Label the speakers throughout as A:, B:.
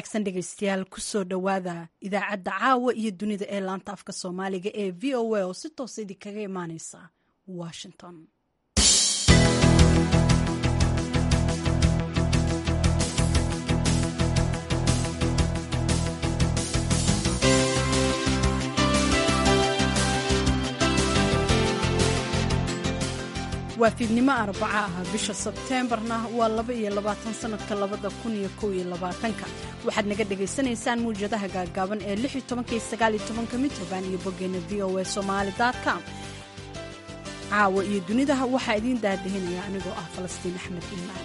A: wanaagsan dhegaystayaal kusoo dhowaada idaacadda caawa iyo dunida ee laanta afka soomaaliga ee v o a oo si toosa idinkaga imaaneysa washington waa fiidnimo arbaca ah bisha sebteembarna waa laba iyo labaatan sanadka labada kun iyo kow iyo labaatanka waxaad naga dhagaysanaysaan muwjadaha gaagaaban ee lix iyo tobanka iyo sagaal iyo tobanka mitroban iyo boggeena v o a somaali com caawa iyo dunidaha waxaa idiin daadahinaya anigoo ah falastiin axmed imaan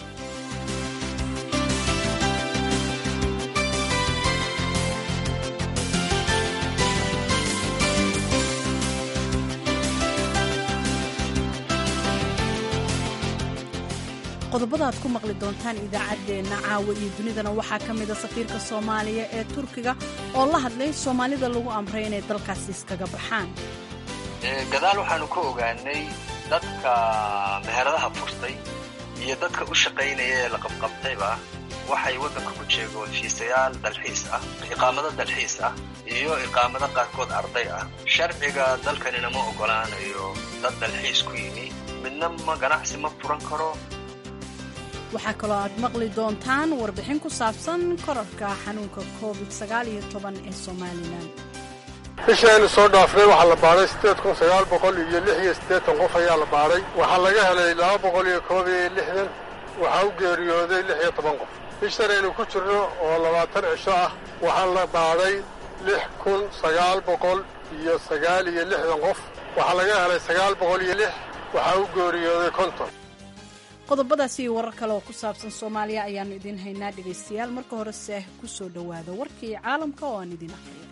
A: qodobada aad ku maqli doontaan idaacaddeenna caawa iyo dunidana waxaa ka mida safiirka soomaaliya ee turkiga oo la hadlay soomaalida lagu amray inay dalkaasi iskaga baxaan
B: gadaal waxaanu ka ogaanay dadka meheradaha furtay iyo dadka u shaqaynaya ee la qabqabtayba waxay waddanka ku jeegoon fiisayaal dalxiis ah iqaamado dalxiis ah iyo iqaamado qaarkood arday ah sharciga dalkanina ma oggolaanayo dad dalxiis ku yimi midna ma ganacsi ma furan karo
A: waxaa kaloo aad maqli doontaan warbixin ku saabsan korarka xanuunka covid ee somalilan
C: bishaynu soo dhaafnay waxaa la baadhay sideed kun sagaal boqol iyo lix iyo siddeetan qof ayaa la baadhay waxaa laga helay laba boqol iyo koob iyo lixdan waxaa u geeriyooday lix iyo toban qof bishan aynu ku jirno oo labaatan cisho ah waxaa la baadhay lix kun sagaal boqol iyo sagaal iyo lixdan qof waxaa laga helay sagaal boqol iyo lix waxaa u geeriyooday konton
A: qodobadaas iyo warar kale oo ku saabsan soomaaliya ayaannu idiin haynaa dhegaystayaal marka horese ku soo dhowaada warkii caalamka oo aan idin aqriyo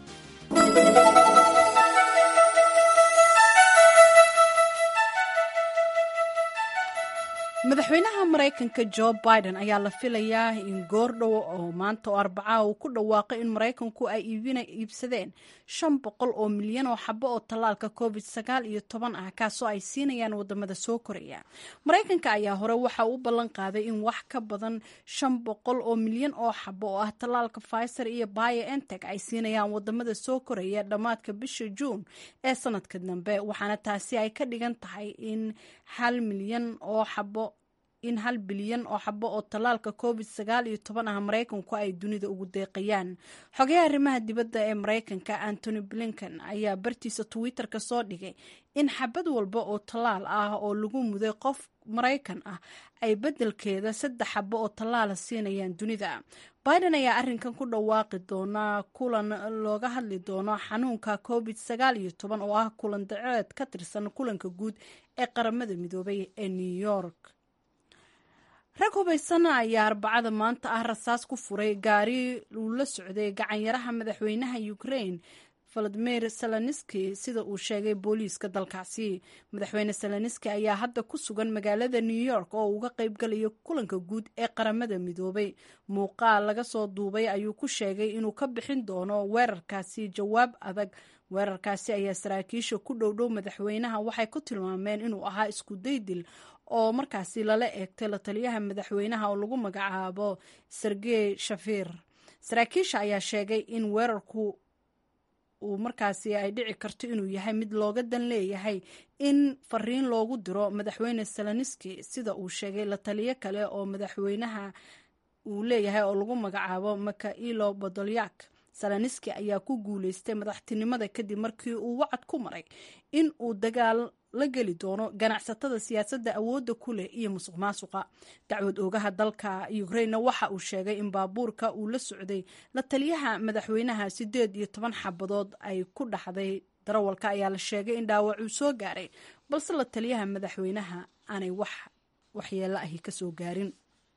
A: madaxweynaha maraykanka jo biden ayaa la filayaa in goordhow oo maanta oo arbacaha uu ku dhawaaqay in maraykanku ay iibsadeen shan boqol oo milyan oo xabo oo tallaalka covid sagaal iyo toban ah kaasoo ay siinayaan wadamada soo koraya maraykanka ayaa hore waxa uu ballan qaaday in wax ka badan shan boqol oo milyan oo xabo oo ah tallaalka pfizer iyo bio enteg ay siinayaan wadamada soo koraya dhammaadka bisha juun ee sanadka dambe waxaana taasi ay ka dhigan tahay in hal milyan oo xabo in hal bilyan oo xabo oo tallaalka covid sagaal iyo toban ah maraykanku ay dunida ugu deeqayaan xogayaha arrimaha dibadda ee maraykanka antony blinken ayaa bartiisa twitter-ka soo dhigay in xabad walba oo tallaal ah oo lagu muday qof maraykan ah ay beddelkeeda saddex xabo oo tallaala siinayaan dunida biden ayaa arrinkan ku dhawaaqi doonaa kulan looga hadli doono xanuunka covid sagaal iyo toban oo ah kulan daceed ka tirsan kulanka guud ee qaramada midoobay ee new york rag hubaysan ayaa arbacada maanta ah rasaas ku furay gaari uu la socday gacanyaraha madaxweynaha ukraine valadimir seloniski sida uu sheegay booliiska dalkaasi madaxweyne seloniski ayaa hadda ku sugan magaalada new york oo uga qaybgalayo kulanka guud ee qaramada midoobay muuqaal laga soo duubay ayuu ku sheegay inuu ka bixin doono weerarkaasi jawaab adag weerarkaasi ayaa saraakiisha ku dhowdhow madaxweynaha waxay ku tilmaameen inuu ahaa isku daydil oo markaasi lala eegtay la taliyaha madaxweynaha oo lagu magacaabo sergey shafir saraakiisha ayaa sheegay in weerarku uu markaasi ay dhici karto inuu yahay mid looga dan leeyahay in fariin loogu diro madaxweyne seloniski sida uu sheegay la taliyo kale oo madaxweynaha uu leeyahay oo lagu magacaabo makailo bodolyak seloniski ayaa ku guuleystay madaxtinimada kadib markii uu wacad ku maray in uu dagaal la geli doono ganacsatada siyaasadda awoodda ku leh iyo musuq maasuqa dacwad oogaha dalka ukrainena waxa uu sheegay in baabuurka uu la socday la taliyaha madaxweynaha sideed iyo toban xabadood ay ku dhaxday darawalka ayaa la sheegay in dhaawacuu soo gaaray balse la taliyaha madaxweynaha aanay wax waxyeelo ahi kasoo gaarin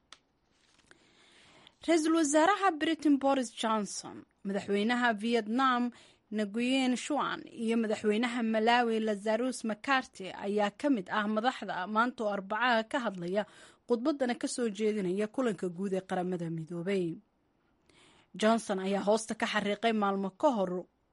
A: ra-iisul wasaaraha britain boris johnson madaxweynaha vietnam nguyen shuan iyo madaxweynaha malawi lazarus macarty ayaa ka mid ah madaxda maanta oo arbacaha ka hadlaya khudbadana kasoo jeedinaya kulanka guud ee qaramada midoobay johnson ayaa hoosta ka xariiqay maalmo ka hor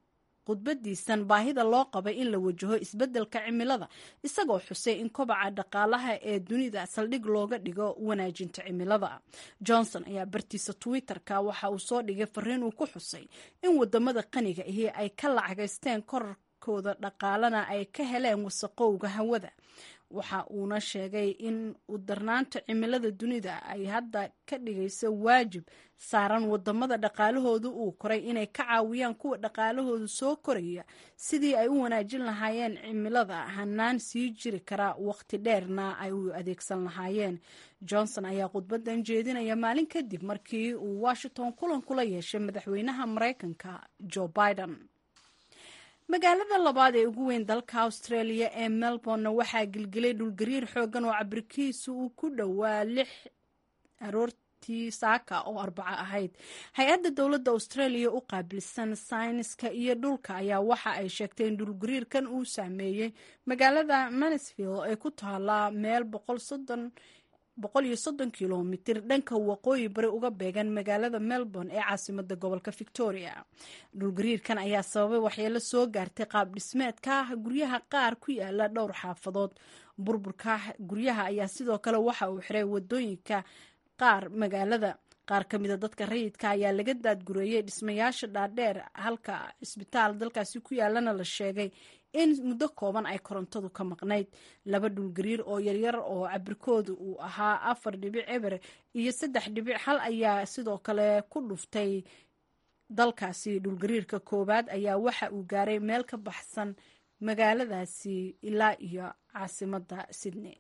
A: khudbadiisan baahida loo qabay in la wajaho isbeddelka cimilada isagoo xusay in kobaca dhaqaalaha ee dunida saldhig looga dhigo wanaajinta cimilada johnson ayaa bartiisa twitter-ka waxa uu soo dhigay fariin uu ku xusay in wadamada qaniga ahi ay ka lacagaysteen korarkooda dhaqaalana ay ka heleen wasaqowga hawada waxa uuna sheegay in u darnaanta cimilada dunida ay hadda ka dhigayso waajib saaran wadamada dhaqaalahoodu uu koray inay ka caawiyaan kuwa dhaqaalahoodu soo koraya sidii ay u wanaajin lahaayeen cimilada hanaan sii jiri kara waqti dheerna ay u adeegsan lahaayeen johnson ayaa khudbadan jeedinaya maalin kadib markii uu washington kulan kula yeeshay madaxweynaha maraykanka joe biden magaalada labaad ee ugu weyn dalka australia ee melbourne waxaa gilgilay dhulgariir xoogan oo cabirkiisu uu ku dhowaa lix aroortii saaka oo arbaco ahayd hay-adda dowladda australia u qaabilsan sayniska iyo dhulka ayaa waxa ay sheegtay in dhulgariirkan uu saameeyey magaalada mansfield ee ku taala meel boqol iyo soddon kilomitir dhanka waqooyi bari uga beegan magaalada melbourne ee caasimada gobolka victoria dhulgariirkan ayaa sababay waxyeelo soo gaartay qaab dhismeedka guryaha qaar ku yaala dhowr xaafadood burburka guryaha ayaa sidoo kale waxa uu xiray wadooyinka qaar magaalada qaar ka mida dadka rayidka ayaa laga daadgureeyey dhismayaasha dhaadheer halka cisbitaal dalkaasi ku yaalana la sheegay in muddo kooban ay korontadu ka maqnayd laba dhulgariir oo yaryar oo cabirkooda uu ahaa afar dhibic eber iyo saddex dhibic hal ayaa sidoo kale ku dhuftay dalkaasi dhulgariirka koowaad ayaa waxa uu gaaray meel ka baxsan magaaladaasi ilaa iyo caasimadda sydney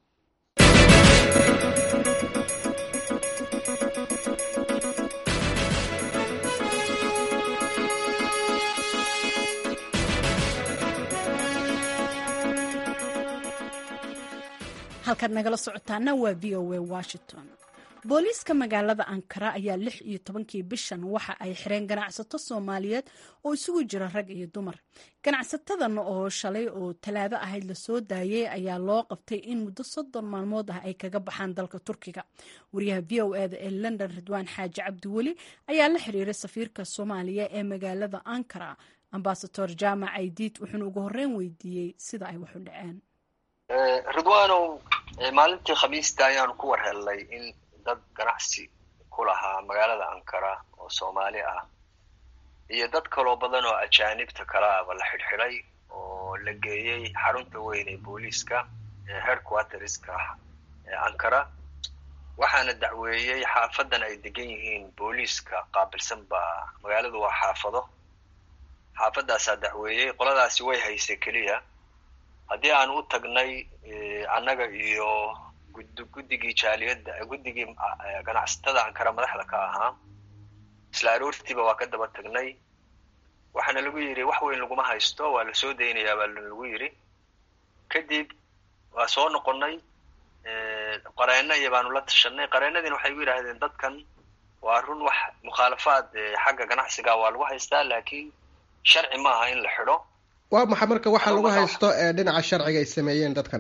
A: halkaad nagala socotaana waa v o a washington booliiska magaalada ankara ayaa lix iyo tobankii bishan waxa ay xireen ganacsato soomaaliyeed oo isugu jira rag iyo dumar ganacsatadan oo shalay oo talaado ahayd lasoo daayey ayaa loo qabtay in muddo soddon maalmood ah ay kaga baxaan dalka turkiga wariyaha v o eda ee london ridwaan xaaji cabdiweli ayaa la xiriiray safiirka soomaaliya ee magaalada ankara ambasador jaamac aydiid wuxuuna ugu horreyn weydiiyey sida ay waxu dhaceen
B: ridwaanow maalintii khamiista ayaanu ku war hellay in dad ganacsi ku lahaa magaalada ankara oo soomaali ah iyo dad kaloo badan oo ajaanibta kala aba la xidhxidhay oo la geeyey xarunta weyn ee booliiska ee headquarterska ee ankara waxaana dacweeyey xaafadan ay degan yihiin booliiska qaabilsan baa magaaladu waa xaafado xaafadaasaa dacweeyey qoladaasi way haysay keliya haddii aan u tagnay annaga iyo guddigii jaaliyadda guddigii ganacsatada ankara madaxda ka ahaa isla aroortiiba waa ka daba tagnay waxaana lagu yidhi wax weyn laguma haysto waa la soo daynayaa baa lagu yidhi kadib waa soo noqonnay qareenna iyo baanu la tashanay qareennadiina waxay gu yidhaahdeen dadkan waa run wax mukhaalafaad xagga ganacsiga waa lagu haystaa laakiin sharci maaha in la xidho
D: waa maxay marka waxaa lagu haysto ee dhinaca sharciga ay sameeyeen dadkan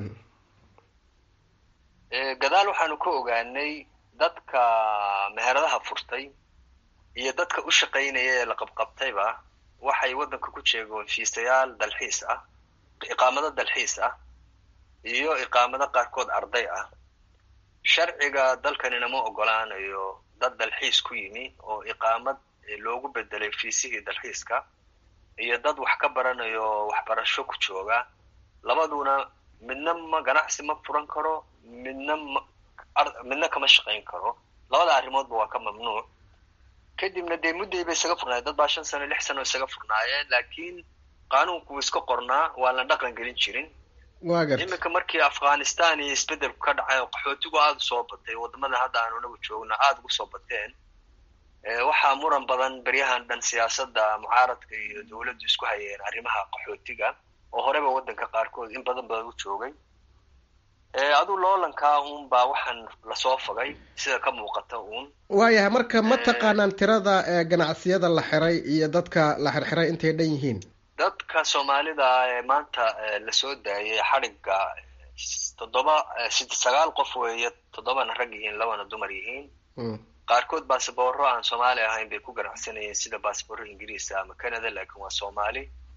B: gadaal waxaanu ka ogaanay dadka meheradaha furtay iyo dadka u shaqaynaya ee la qabqabtayba waxay waddanka ku jeegoon fiisayaal dalxiis ah iqaamado dalxiis ah iyo iqaamado qaarkood arday ah sharciga dalkanina ma ogolaanayo dad dalxiis ku yimi oo iqaamad loogu bedelay fiisihii dalxiiska iyo dad wax ka baranayo waxbarasho ku jooga labaduna midna ma ganacsi ma furan karo midna ma midna kama shaqayn karo labada arrimoodba waa ka mamnuuc kadibna dee mudday bay isaga furnaayeen dad baa shan sano lix sano isaga furnaayeen laakiin qaanuunku wuu iska qornaa waan la dhaqan gelin jirin iminka markii afghanistan iyo isbeddelku ka dhacay oo qaxootigu aada usoo batay waddamada hadda aanu nagu joogna aada ugu soo bateen waxaa muran badan beryahan dhan siyaasadda mucaaradka iyo dowladdu isku hayeen arrimaha qaxootiga oo horeba waddanka qaarkood in badan badan u joogay aduu loolankaa uun baa waxaan lasoo fogay sida ka muuqata uun
D: waayahay marka ma taqaanaan tirada ganacsiyada la xiray iyo dadka la xirxiray intay dhan yihiin
B: dadka soomaalida ee maanta lasoo daayay xadhigga toddoba sagaal qof weeye toddobana rag yihiin labana dumar yihiin qaarkood basabooro aan soomaali ahayn bay ku ganacsanayeen sida basabooro ingiriisa ama canada laakiin waa soomaali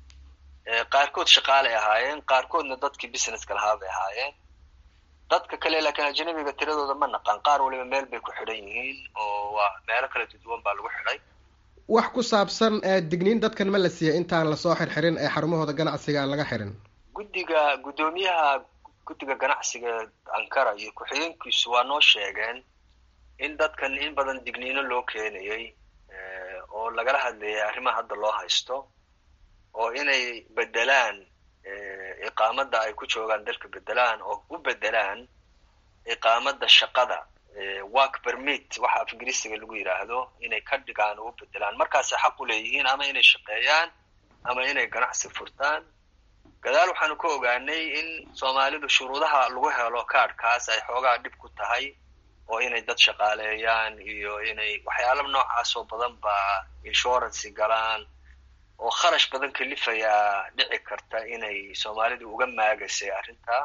B: qaarkood shaqaalay ahaayeen qaarkoodna dadkii businesska lahaa bay ahaayeen dadka kale laakiin ajanabiga tiradooda ma naqan qaar waliba meel bay ku xidhan yihiin oo waa meelo kala duduwan baa lagu xidhay
D: wax ku saabsan digniin dadkan ma la siiyey intaan lasoo xirxirin ee xarumahooda ganacsiga aan laga xirin
B: guddiga guddoomiyaha guddiga ganacsiga ankara iyo ku-xigeenkiisu waa noo sheegeen in dadkan in badan digniino loo keenayay oo lagala hadlayay arrimaha hadda loo haysto oo inay bedelaan iqaamadda ay ku joogaan dalka bedelaan oo u bedelaan iqaamadda shaqada work permit waxa af ingiriisiga lagu yidhaahdo inay ka dhigaan oo u bedelaan markaasay xaq u leeyihiin ama inay shaqeeyaan ama inay ganacsi furtaan gadaal waxaanu ka ogaanay in soomaalidu shuruudaha lagu helo kaadhkaas ay xoogaa dhib ku tahay oo inay dad shaqaaleeyaan iyo inay waxyaala noocaas oo badan baa insurancy galaan oo kharash badan kalifayaa dhici karta inay soomaalidu uga maagasay arrintaa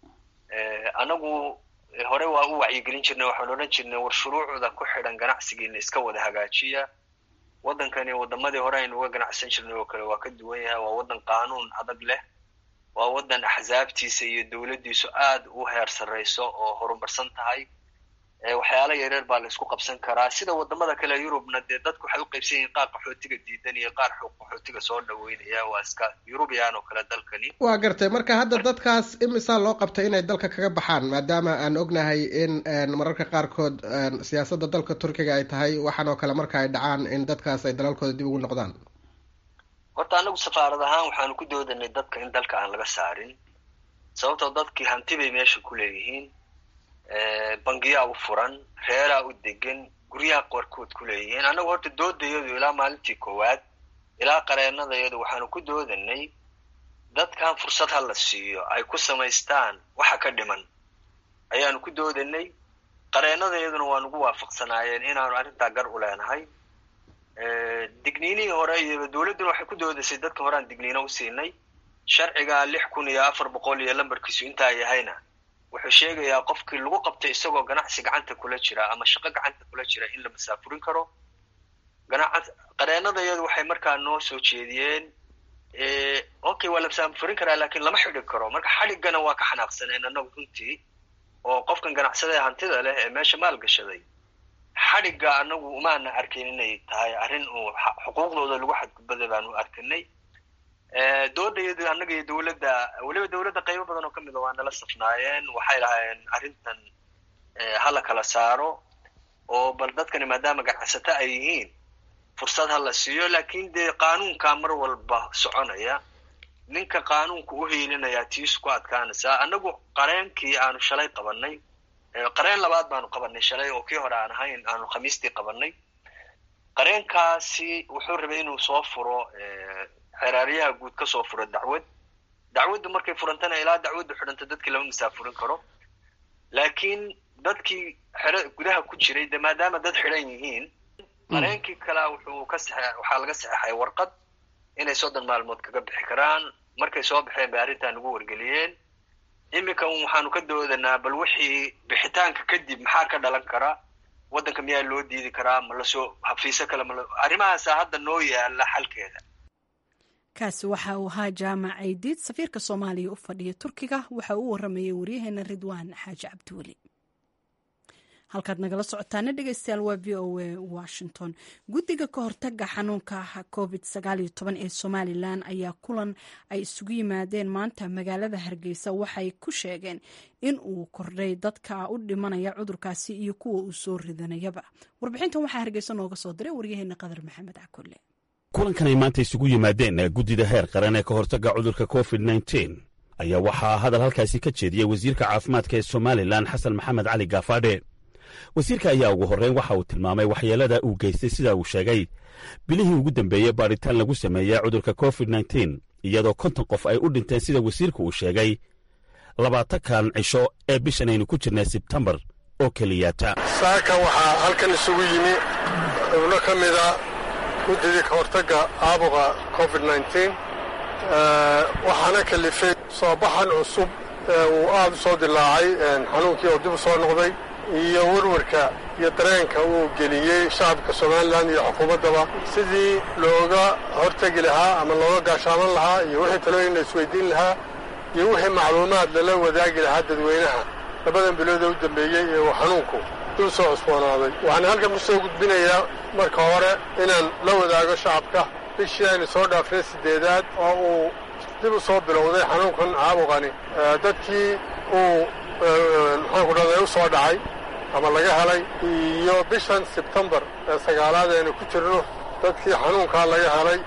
B: anagu hore waa u wacyigelin jirnay waxaan odhan jirnay war shuruucda ku xidhan ganacsigiina iska wada hagaajiya waddankani waddamadii hore aynu uga ganacsan jirnay oo kale waa ka duwan yahay waa waddan qaanuun adag leh waa waddan axsaabtiisa iyo dowladdiisu aad u heer sarrayso oo horumarsan tahay waxyaala yareer baa la isku qabsan karaa sida wadamada kale yurubna dee dadku waxay u qaybsan yihiin qaar qaxootiga diidan iyo qaar qaxootiga soo dhaweynaya waa iska yurubiyan oo kale dalkani
D: waa gartay marka hadda dadkaas imisaa loo qabtay inay dalka kaga baxaan maadaama aan ognahay in mararka qaarkood siyaasadda dalka turkiga ay tahay waxaan oo kale marka ay dhacaan in dadkaas ay dalalkooda dib ugu noqdaan
B: horta anagu safaarad ahaan waxaanu ku doodanay dadka in dalka aan laga saarin sababtoo dadkii hanti bay meesha ku leeyihiin bangiyaa u furan reeraa u degan guryaha qaarkood ku leeyihiin annagu horta doodayadu ilaa maalintii koowaad ilaa qareenadayadu waxaanu ku doodanay dadkan fursad ha la siiyo ay ku samaystaan waxa ka dhiman ayaanu ku doodanay qareenadayaduna waa nugu waafaqsanaayeen inaanu arrintaa gar u leenahay digniinihii hore iyo dowladduna waxay ku doodasay dadka hore aan digniino u siinay sharciga lix kun iyo afar boqol iyo lambarkiisu intaa yahayna wuxuu sheegayaa qofkii lagu qabtay isagoo ganacsi gacanta kula jira ama shaqo gacanta kula jira in la masaafurin karo qareenadayadu waxay markaa noo soo jeediyeen okay waa la masaafurin karaa lakin lama xidhi karo marka xadhiggana waa ka xanaaqsaneen annagu runtii oo qofkan ganacsadae hantida leh ee meesha maal gashaday xadhigga anagu umaana arkin inay tahay arrin uu xuquuqdooda lagu xadgudbaday baanu arkinay doodayadu annaga iyo dowladda weliba dowladda qaybo badan oo kamid a waa nala safnaayeen waxay lahaayeen arrintan hala kala saaro oo bal dadkani maadaama ganacsato ay yihiin fursad ha la siiyo lakin dee qaanuunkaa mar walba soconaya ninka qaanuunka u hiilinaya tiisu ku adkaanaysaa annagu qareenkii aanu shalay qabanay qareen labaad baanu qabanay shalay oo kii hore aan ahayn aanu khamiistii qabanay qareenkaasi wuxuu rabay inuu soo furo xeraaryaha guud ka soo furo dacwad dacwaddu markay furantana ilaa dacwaddu xidhanta dadkii lama masaafurin karo laakiin dadkii xero gudaha ku jiray de maadaama dad xidhan yihiin qareenkii kalea wuxuu ka saxe waxaa laga saxeixay warqad inay soddon maalmood kaga bixi karaan markay soo baxeen bay arrintaa nagu wargeliyeen iminkan waxaanu ka doodanaa bal wixii bixitaanka kadib maxaa ka dhalan kara waddanka miyaa loo diidi karaa ma lasoo hafiiso kale mal arrimahaasa hadda noo yaala xalkeeda
A: kaasi waxa uu ahaa jaamac aydiid safiirka soomaaliya u fadhiya turkiga waxa uu waramayay waryaheena ridwaan xaaji cabdiweli halkaad nagala socotaana dhegeystayaal waa v o a washington guddiga ka hortaga xanuunka covid sagaaliyo toban ee somalilan ayaa kulan ay isugu yimaadeen maanta magaalada hargeysa waxay ku sheegeen in uu kordhay dadka u dhimanaya cudurkaasi iyo kuwa uu soo ridanayaba warbixintan waxaa hargeysa nooga soo diray waryaheena qadar maxamed cakulle
E: kulankan ay maanta isugu yimaadeen guddida heer qaran ee ka hortagga cudurka covid nteen ayaa waxaa hadal halkaasi ka jeediyey wasiirka caafimaadka ee somalilan xasan maxamed cali gaafaadhe wasiirka ayaa ugu horreyn waxa uu tilmaamay waxyeelada uu geystay sida uu sheegay bilihii ugu dambeeyey baadhitaan lagu sameeyey cudurka covid nteen iyadoo konton qof ay u dhinteen sida wasiirku uu sheegay labaatankan cisho ee bishan aynu ku jirnay sebtembar oo keliyaata
C: saaka waxaa halkan isugu yimi xubno ka mida guddidii ka hortagga caabuqa covid nteen waxaana kalifay soo baxan cusub ee uu aad u soo dilaacay xanuunkii oo dib u soo noqday iyo werwarka iyo dareenka uu geliyey shacabka somalilan iyo xukuumaddaba sidii looga hortegi lahaa ama looga gaashaaman lahaa iyo wixii talooyin la isweydiin lahaa iyo wixii macluumaad lala wadaagi lahaa dadweynaha labadan bilooda u dambeeyey ee uu xanuunku dul soo cusboonaaday waxaan halkan ku soo gudbinayaa marka hore inaan la wadaago shacabka bishii aynu soo dhaafnay siddeedaad oo uu dib u soo bilowday xanuunkan caabuqani dadkii uu maxaanku dhahday u soo dhacay ama laga helay iyo bishan sebtembar ee sagaalaad aynu ku jirno dadkii xanuunkaa laga helay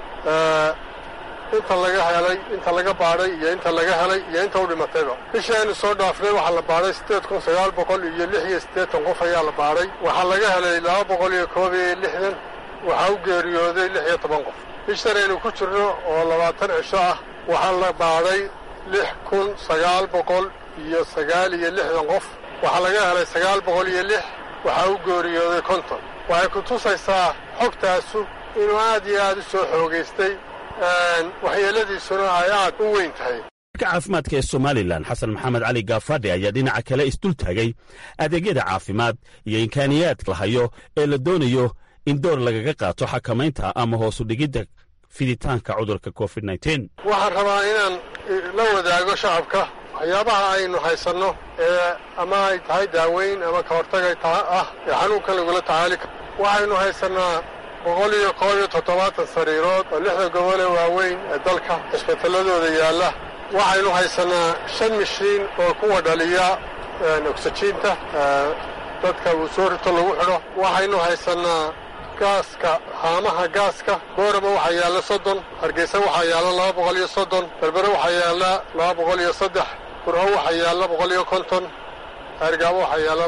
C: inta laga helay inta laga baadhay iyo inta laga helay iyo inta u dhimatayba bishii aynu soo dhaafnay waxaa la baadhay siddeed kun sagaal boqol iyo lix iyo siddeetan qof ayaa la baadhay waxaa laga helay laba boqol iyo koob iyo lixdan waxaa u geeriyooday lix iyo toban qof bishan aynu ku jirno oo labaatan cisho ah waxaa la baadhay lix kun sagaal boqol iyo sagaal iyo lixdan qof waxaa laga helay sagaal boqol iyo lix waxaa u geeriyooday konton waxay ku tusaysaa xogtaasu inuu aad iyo aad u soo xoogaystay waxyeeladiisuna ay aad u weyn tahay
E: ka caafimaadka ee somalilan xasan maxamed cali gaafadhi ayaa dhinaca kale isdul taagay adeegyada caafimaad iyo imkaaniyaad la hayo ee la doonayo in door lagaga qaato xakamaynta ama hoosu dhigidda fiditaanka cudurka covid
C: waxaan rabaa inaan la wadaago shacabka waxyaabaha aynu haysanno ee ama ay tahay daaweyn ama ka hortagay ah ee xanuunkan lagula tacaali karo waxaynu haysannaa boqol iyo koob iyo toddobaatan sariirood oo lixda gobol ee waaweyn ee dalka cisbitaladooda yaalla waxaynu haysannaa shan mishiin oo kuwa dhaliya ogsajiinta dadka uu soo rito lagu xidho waxaynu haysannaa gaaska haamaha gaaska boorama waxaa yaalla soddon hargeysa waxaa yaalla laba boqol iyo soddon berbere waxaa yaalla laba boqol iyo saddex burho waxaa yaalla boqol iyo konton haargaabo waxaa yaalla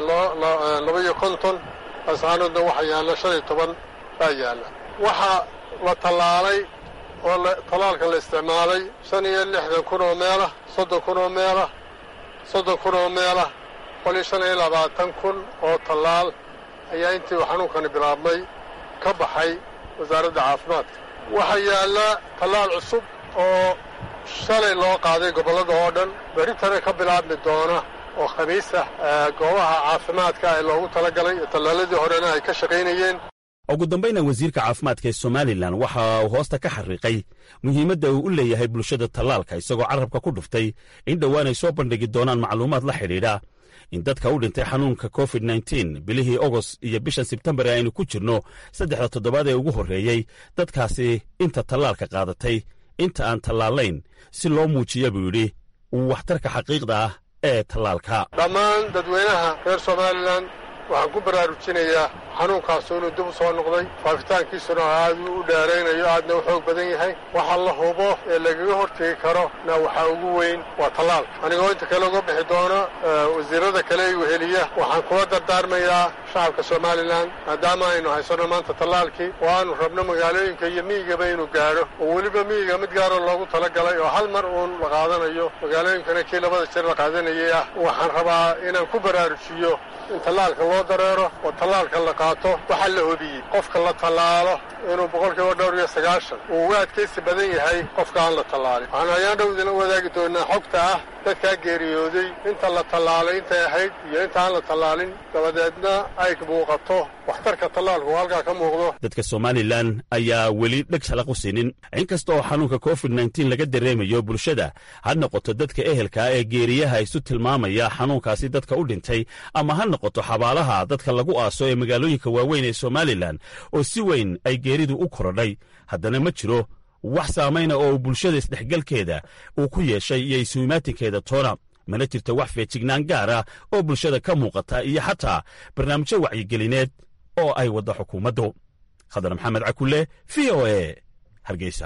C: laba iyo konton ascaanoodna waxaa yaalla shan iyo toban baa yaalla waxaa la tallaalay oo tallaalka la isticmaalay shan iyo lixdan kun oo meelah soddon kun oo meelah soddon kun oo meelah boqol iyo shan iyo labaatan kun oo tallaal ayaa intii uu xanuunkani bilaabmay ka baxay wasaaradda caafimaadka waxaa yaalla tallaal cusub oo shalay loo qaaday gobollada oo dhan berritana ka bilaabmi doona oo khamiis ah goobaha caafimaadka ee loogu talagalay iyo tallaaladii horena ay ka shaqaynayeen
E: ugu dambayna wasiirka caafimaadka ee somalilan waxa uu hoosta ka xariiqay muhiimadda uu u leeyahay bulshada tallaalka isagoo carrabka ku dhuftay in dhowaan ay soo bandhigi doonaan macluumaad la xidhiidha in dadka u dhintay xanuunka covid nteen bilihii ogost iyo bishan sebtembar ee aynu ku jirno saddexda toddobaad ee ugu horreeyey dadkaasi inta tallaalka qaadatay inta aan tallaalayn si loo muujiya buu yidhi waxtarka xaqiiqda ah ee tallaalka
C: dhammaan dadweynaha reer somalilan waxaan ku baraarujinayaa xanuunkaasu inuu dib u soo noqday faafitaankiisuna aad u dheeraynayo aadna u xoog badan yahay waxa la hubo ee lagaga hortegi karo na waxaa ugu weyn waa tallaalka anigoo inta kale uga bixi doono wasiirada kale i weheliya waxaan kula dardaarmayaa shacabka somalilan maadaama aynu haysanno maanta tallaalkii oo aanu rabno magaalooyinka iyo miyigaba inuu gaadho oo weliba miyiga mid gaaroo loogu talagalay oo hal mar uun la qaadanayo magaalooyinkana kii labada jir la qaadanayay ah waxaan rabaa inaan ku baraarujiyo in tallaalka loo dareero oo tallaalka la qaato waxaa la hobiyey qofka la tallaalo inuu boqolkiiba dhowr iyo sagaashan uu uga adkaysi badan yahay qofka aan la tallaalin waxaanu ayaan dhow idinla wadaagi doonaa xogta ah dadkaa geeriyooday inta la tallaalay intay ahayd iyo inta aan la tallaalin dabadeedna ay muuqato waxtarka tallaalku oo halkaa ka muuqdo
E: dadka somalilan ayaa weli dheg shalaq u siinin inkasta oo xanuunka covid nteen laga dareemayo bulshada ha noqoto dadka ehelkaa ee geeriyaha isu tilmaamaya xanuunkaasi dadka u dhintay ama ha noqoto xabaalaha dadka lagu aaso ee magaalooyinka waaweyn ee somalilan oo si weyn ay geeridu u korodhay haddana ma jiro wax saamayna oo bulshada isdhexgalkeeda uu ku yeeshay iyo isuimaatinkeeda toona mana jirto wax feejignaan gaar ah oo bulshada ka muuqata iyo xataa barnaamijyo wacyigelineed oo ay wadda xukuumaddu khadar maxamed cakulle v o e hargeysa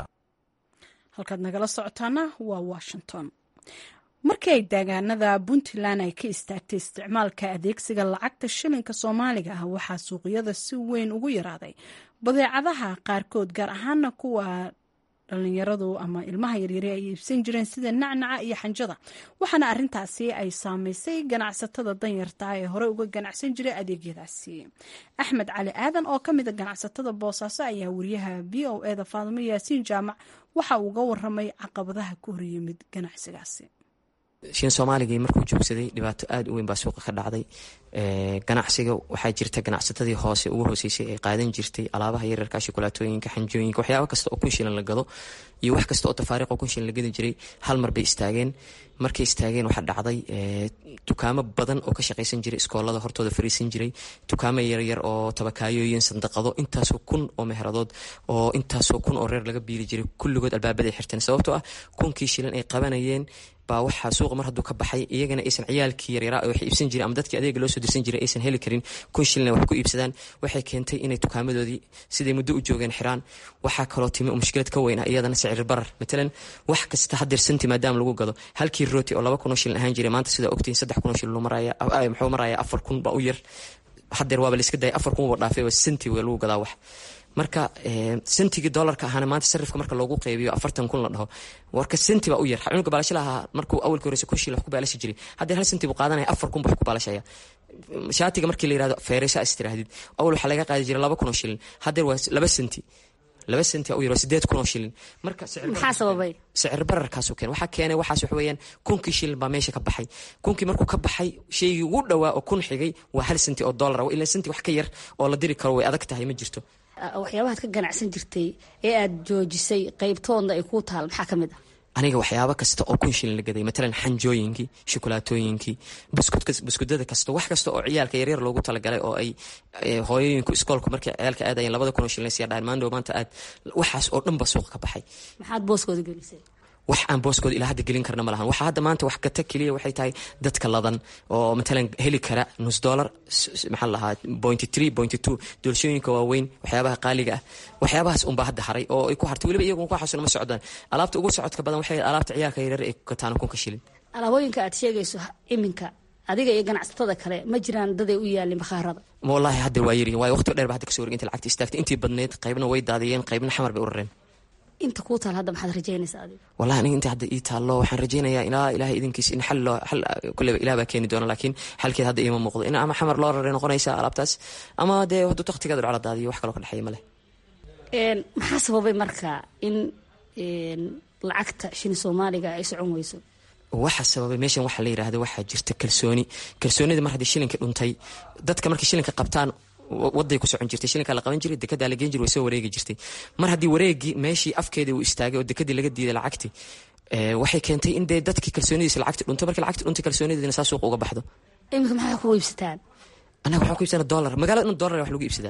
A: halkaad nagala socotaana waa washington markii ay deegaanada puntland ay ka istaagtay isticmaalka adeegsiga lacagta shilinka soomaaliga ah waxaa suuqyada si weyn ugu yaraaday badeecadaha qaarkood gaar ahaana kuwa dhalinyaradu ama ilmaha yaryare ay iibsan jireen sida nacnaca iyo xanjada waxaana arintaasi ay saameysay ganacsatada danyarta ee hore uga ganacsan jiray adeegyadaasi axmed cali aadan oo kamida ganacsatada boosaaso ayaa wariyaha v o eda faadimo yaasiin jaamac waxa uu uga waramay caqabadaha ku horyimid ganacsigaasi
F: shin soomaaligii markuu joogsaday dhibaato aada u weyn baa suuqa ka dhacday ganacsiga waxaa jirta ganacsatadii hoose ugu hooseysay ay qaadan jirtay alaabaha yaryarka shukulaatooyinka xanjooyinka waxyaaba kasta oo kun shilan la gado iyo wax kasta oo tafaariiq oo kun shilan la gadi jiray hal mar bay istaageen markay istaageen waxaa dhacday dukaamo badan oo ka shaqaysan jiray iskoolada hortooda fariisan jiray dukaamo yaryar oo tabakaayooyin sandaqado intaasoo kun oo meheradood oo intaasoo kun oo reer laga biili jiray kulligood albaabaday xirteen sababtoo ah kunkii shilan ay qabanayeen baa waxaa suuqa mar hadduu ka baxay iyagana aysan ciyaalkii yaryaraa wax iibsan jiray ama dadkii adeega loo soo dirsan jiray aysan heli karin kun shilina wax ku iibsadaan waxay keentay inay dukaamadoodii siday muddo u joogeen xiraan waxaa kaloo timi mushkilad ka weyn ah iyadana sicir barar matalan wax kasta hadeer santi maadaama lagu gado halkii rooti oo laba kunoo shilin ahaan jiray maanta sidaa ogtihin saddex kunoo shilin muxuu maraya afar kun baa u yar hadeer waaba laiska daya afar kun waba dhaafay waa santi waa lagu gadaa wax marka sentigii dolarka ahaana maanta sarifka marka loogu qeybiyo afartan kun la dhaho warka senti baa u yar cunuga baalasha lahaa markuu awalka horeysa kun shil wax ku baalashi jiray haddee hal senti buu qaadanaya afar kun buu wax ku baalashaya shaatiga markii la yirahdo feeresha is tirahdid awal waxaa laga qaadi jiray laba kun oo shilin haddeer waa laba senti laba senti u yar waa sideed kun oo shilin marka
G: maxaa sababay
F: sicir bararkaasu keen waxaa keenay waxaas wax weeyaan kunkii shilin baa meesha ka baxay kunkii markuu ka baxay shaygii ugu dhowaa oo kun xigay waa hal senti oo dollar ilaa senti wax ka yar oo la diri karo way adag tahay ma jirto
G: waxyaabahaad ka ganacsan jirtay ee aada joojisay qeybtoodna ay kuu taal maxaa ka mid ah
F: aniga waxyaabo kasta oo kun shilin la gaday matalan xanjooyinkii shukulaatooyinkii buskudada kasta wax kasta oo ciyaalka yaryar loogu talagalay oo ay hooyooyinku iskoolku markay ciyaalka aadayeen labada kun oo shilin siya dhahan maandhow maanta aad waxaas oo dhan ba suuqa ka baxay
G: maxaad booskooda gelisay
F: wax aan booskooda ilaa hadda gelin karna ma lahan waxaa hadda maanta wax gata keliya waxay tahay dadka ladan oo matalan heli kara nus dollar maxaa lahaa pointy three pointy two doolshooyinka waaweyn waxyaabaha qaaliga ah waxyaabahaas unbaa hadda haray oo ay ku hartay weliba iyagu waxaasuna ma socdaan alaabta ugu socodka badan waxay alaabta ciyaalka yaryar ay ku gataan kunka shilin
G: alaabooyinka aad sheegayso iminka adiga iyo ganacsatada kale ma jiraan daday u yaalin bakhaarada
F: wallaahi hadda waa yarihin waayo waqti dheer ba hadda kasoo wareeg inta lacagta istaagtay intii badneyd qaybna way daadiyeen qaybna xamar bay u rareen
G: inta kuu taal hadda maxaad rajaynaysaa adiga
F: wallahi aniga inta hadda ii taallo waxaan rajaynayaa ilaa ilahay idinkiis in xal loo xal kulleba ilah baa keeni doona laakiin xalkeed hadda iima muuqdo in ama xamar loo raray noqonaysa alaabtaas ama dee hadduu taktigeeda dhacla daadiyo wax kaloo ka dhexeeya ma leh
G: maxaa sababay marka in lacagta shini soomaaliga ay socon weyso
F: waxa sababay meeshan waxaa la yirahda waxaa jirta kalsooni kalsoonida mar haddii shilinka dhuntay dadka markay shilinka qabtaan waday ku socon jirtay shilinkaa la qaban jiray dekedaa la geen jiray way soo wareegi jirtay mar haddii wareegii meeshii afkeedii uu istaagay oo dekadii laga diiday lacagti waxay keentay in dee dadkii kalsoonidiisa lacagti dhunto markii lacagti dhuntay kalsoonideedina saa suuqa uga baxdo
G: iminka maxaa ku iibsataan
F: annaga waxaan ku iibsana dollar magaalada dhan dollar wax lagu iibsadaa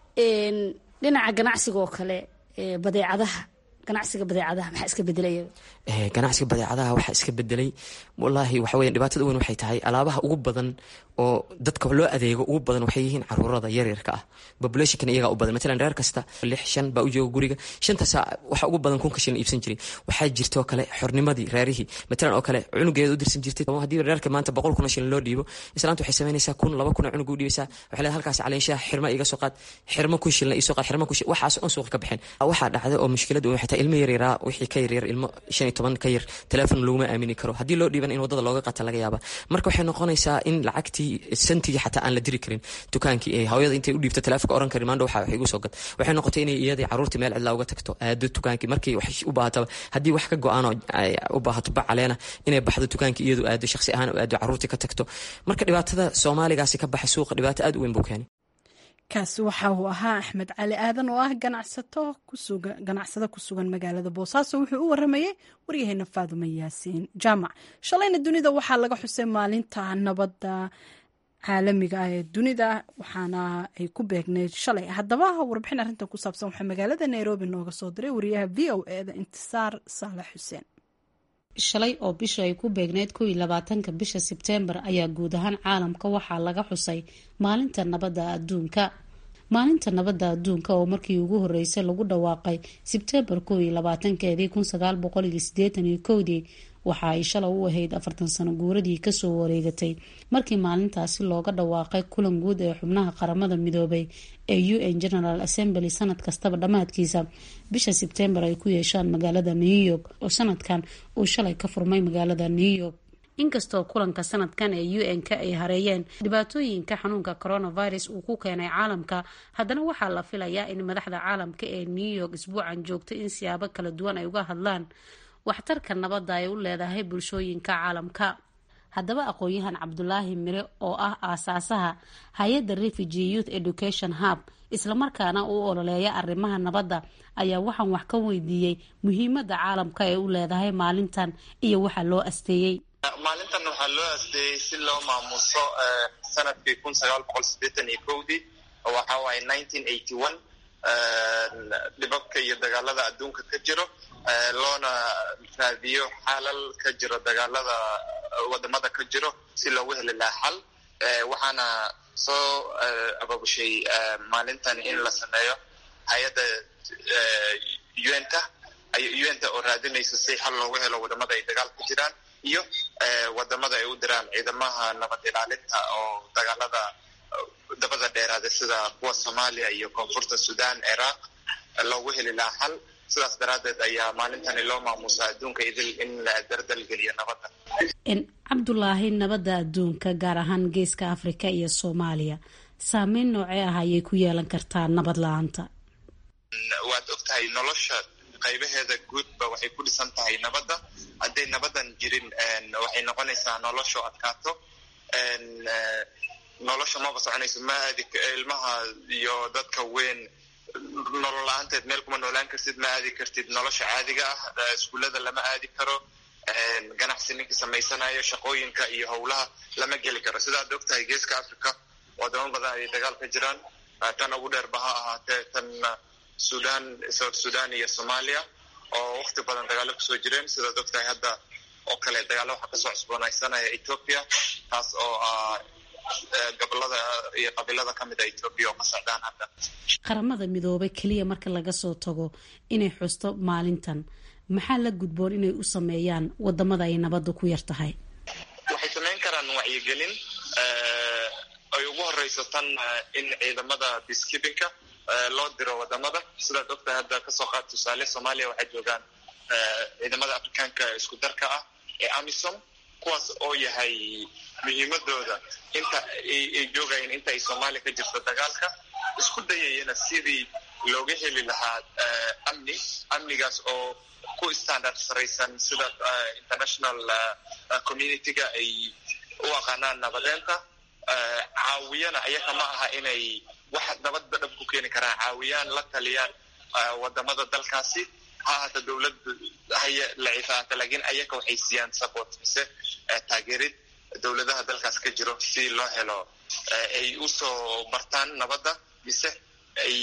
G: dhinaca ganacsiga oo kale badeecadaha ganacsiga badeecadaha maxaa iska bedelaya
F: ganacsiga badeecadaha waxaa iska bedelay wallaahi waxa weya dhibaatada weyn waxay tahay alaabaha ugu badan oo dadka loo adeego ugu badan waxay yihiin caruurada yaryarka ah populationkan iyagaa u badan matalan reer kasta lix shan baa u jooga guriga shantaasa waxa ugu badan kunka shilin iibsan jiray waxaa jirta oo kale xornimadii reerihii matalan oo kale cunugeeda u dirsan jirtay haddii reerka maanta boqol kun oo shilin loo dhiibo islaanta waxay samaynaysaa kun laba kun oo cunug u dhiibaysaa waxay leedahay halkaas caleenshaha xirma iga soo qaad xirma kun shilin iisoo qaad xirma kun shilin waxaas on suuqa ka baxeen waxaa dhacday oo mushkilad waxay tahay ilmo yaryaraa wixii ka yaryar ilmo shan iyo toban ka yar teleefon laguma aamini karo haddii loo dhiiban in waddada looga qata laga yaaba marka waxay noqonaysaa in lacagtii santigii xataa aan la diri karin dukaankii ee hooyada intay u dhiibto teleefonka oran karin maandho waxa wax igu soo gad waxay noqotay inay iyadii caruurtii meel cidlaa uga tagto aado dukaankii markii wax u baahataba haddii wax ka go-aan oo u baahato bacaleena inay baxdo dukaankii iyadu aado shakhsi ahaan u aado caruurtii ka tagto marka dhibaatada soomaaligaasi ka baxay suuqa dhibaato aad u weyn buu keenay
A: kaasi waxa uu ahaa axmed cali aadan oo ah ganacsato ganacsado ku sugan magaalada boosaaso wuxuu u waramayey waryaheena faadumo yaasiin jaamac shalayna dunida waxaa laga xusay maalinta nabadda caalamiga ah ee dunida waxaana ay ku beegneyd shalay haddaba warbixin arrintan ku saabsan waxaa magaalada nairobi nooga soo diray wariyaha v o eda intisaar saalax xuseen
H: shalay oo bisha ay ku beegneyd kow iyo labaatanka bisha sebteembar ayaa guud ahaan caalamka waxaa laga xusay maalinta nabadda adduunka maalinta nabadda adduunka oo markii ugu horeysay lagu dhawaaqay sebteembar kow iyo labaatankeedii kun sagaal boqol iyo sideetan iyo kowdii waxa ay shalay u ahayd afartan sano guuradii kasoo wareegatay markii maalintaasi looga dhawaaqay kulan guud ee xubnaha qaramada midoobay ee u n general assembly sanad kastaba dhammaadkiisa bisha sebtembar ay ku yeeshaan magaalada new york oo sanadkan uu shalay ka furmay magaalada new york inkastoo kulanka sanadkan ee u n-ka ay hareeyeen dhibaatooyinka xanuunka coronavirus uu ku keenay caalamka haddana waxaa la filayaa in madaxda caalamka ee new york isbuucan joogtay in siyaabo kala duwan ay uga hadlaan waxtarka nabadda ay u leedahay bulshooyinka caalamka haddaba aqoon-yahan cabdulaahi mire oo ah aasaasaha hay-adda refugee youth education hub islamarkaana uu ololeeya arrimaha nabadda ayaa waxaan wax ka weydiiyey muhiimadda caalamka ee u leedahay maalintan iyo waxa loo asteeyey
I: maalintan waxaa loo asteeyey si loo maamuso sanadkii kun sagaal boqol sideetan iyo kowdii waxa waaye nineteen eighty one dhibabka iyo dagaalada adduunka ka jiro loona raadiyo xalal ka jiro dagaalada wadamada ka jiro si loogu heli lahaa xal waxaana soo ababushay maalintan in la sameeyo hay-adda un-ta un-ta oo raadinaysa si xal loogu helo wadamada ay dagaal ku jiraan iyo wadamada ay u diraan ciidamaha nabad ilaalinta oo dagaalada dabada dheeraada sida kuwa soomaaliya iyo koonfurta sudan ciraaq loogu heli lahaa xal sidaas daraaddeed ayaa maalintani loo maamuusa adduunka idil in la dardalgeliyo nabadda
H: cabdulaahi nabadda adduunka gaar ahaan geeska afrika iyo soomaaliya saameyn noocee ah ayay ku yeelan kartaa nabad la-aanta
I: waad og tahay nolosha qaybaheeda guudba waxay ku dhisan tahay nabadda hadday nabadan jirin waxay noqonaysaa nolosho adkaato nolosha maba soconayso ma aadi ilmaha iyo dadka weyn nolol la-aanteed meel kuma noolaan kartid ma aadi kartid nolosha caadiga ah iskuullada lama aadi karo ganacsi ninkii samaysanayo shaqooyinka iyo howlaha lama geli karo sidaad og tahay geeska africa wadamo badan ay dagaal ka jiraan tan ugu dheerba ha ahaatee tan sudan south sudan iyo soomaaliya oo wakti badan dagaalo kusoo jireen sidaad og tahay hadda oo kale dagaalo waxaa kasoo cusboonaysanaya ethoopia taas oo ah gobolada iyo qabiilada ka mid a ethoopia oo ka socdaan hadda
H: qaramada midoobay keliya marka laga soo tago inay xusto maalintan maxaa la gudboon inay u sameeyaan wadamada ay nabadda ku yar tahay
I: waxay samayn karaan wacyigelin ay ugu horeyso tan in ciidamada peacekeepingka loo diro wadamada sidaad ogtahay hadda kasoo qaad tusaale soomaaliya waxay joogaan ciidamada afrikaanka isku darka ah ee amisom kuwaas oo yahay muhiimadooda inta ay joogayeen inta ay soomaaliya ka jirto dagaalka isku dayayana sidii looga heli lahaa amni amnigaas oo ku standard saraysan sida international community-ga ay u aqaanaan nabadeenta caawiyana ayaka ma aha inay wax nabadda dhab ku keeni karaan caawiyaan la taliyaan wadamada dalkaasi ha ahaata dowlad haya laciif ahaata laakiin ayaka waxay siiyaan support mise taageerid dowladaha dalkaas ka jiro si loo helo ay usoo bartaan nabadda mise ay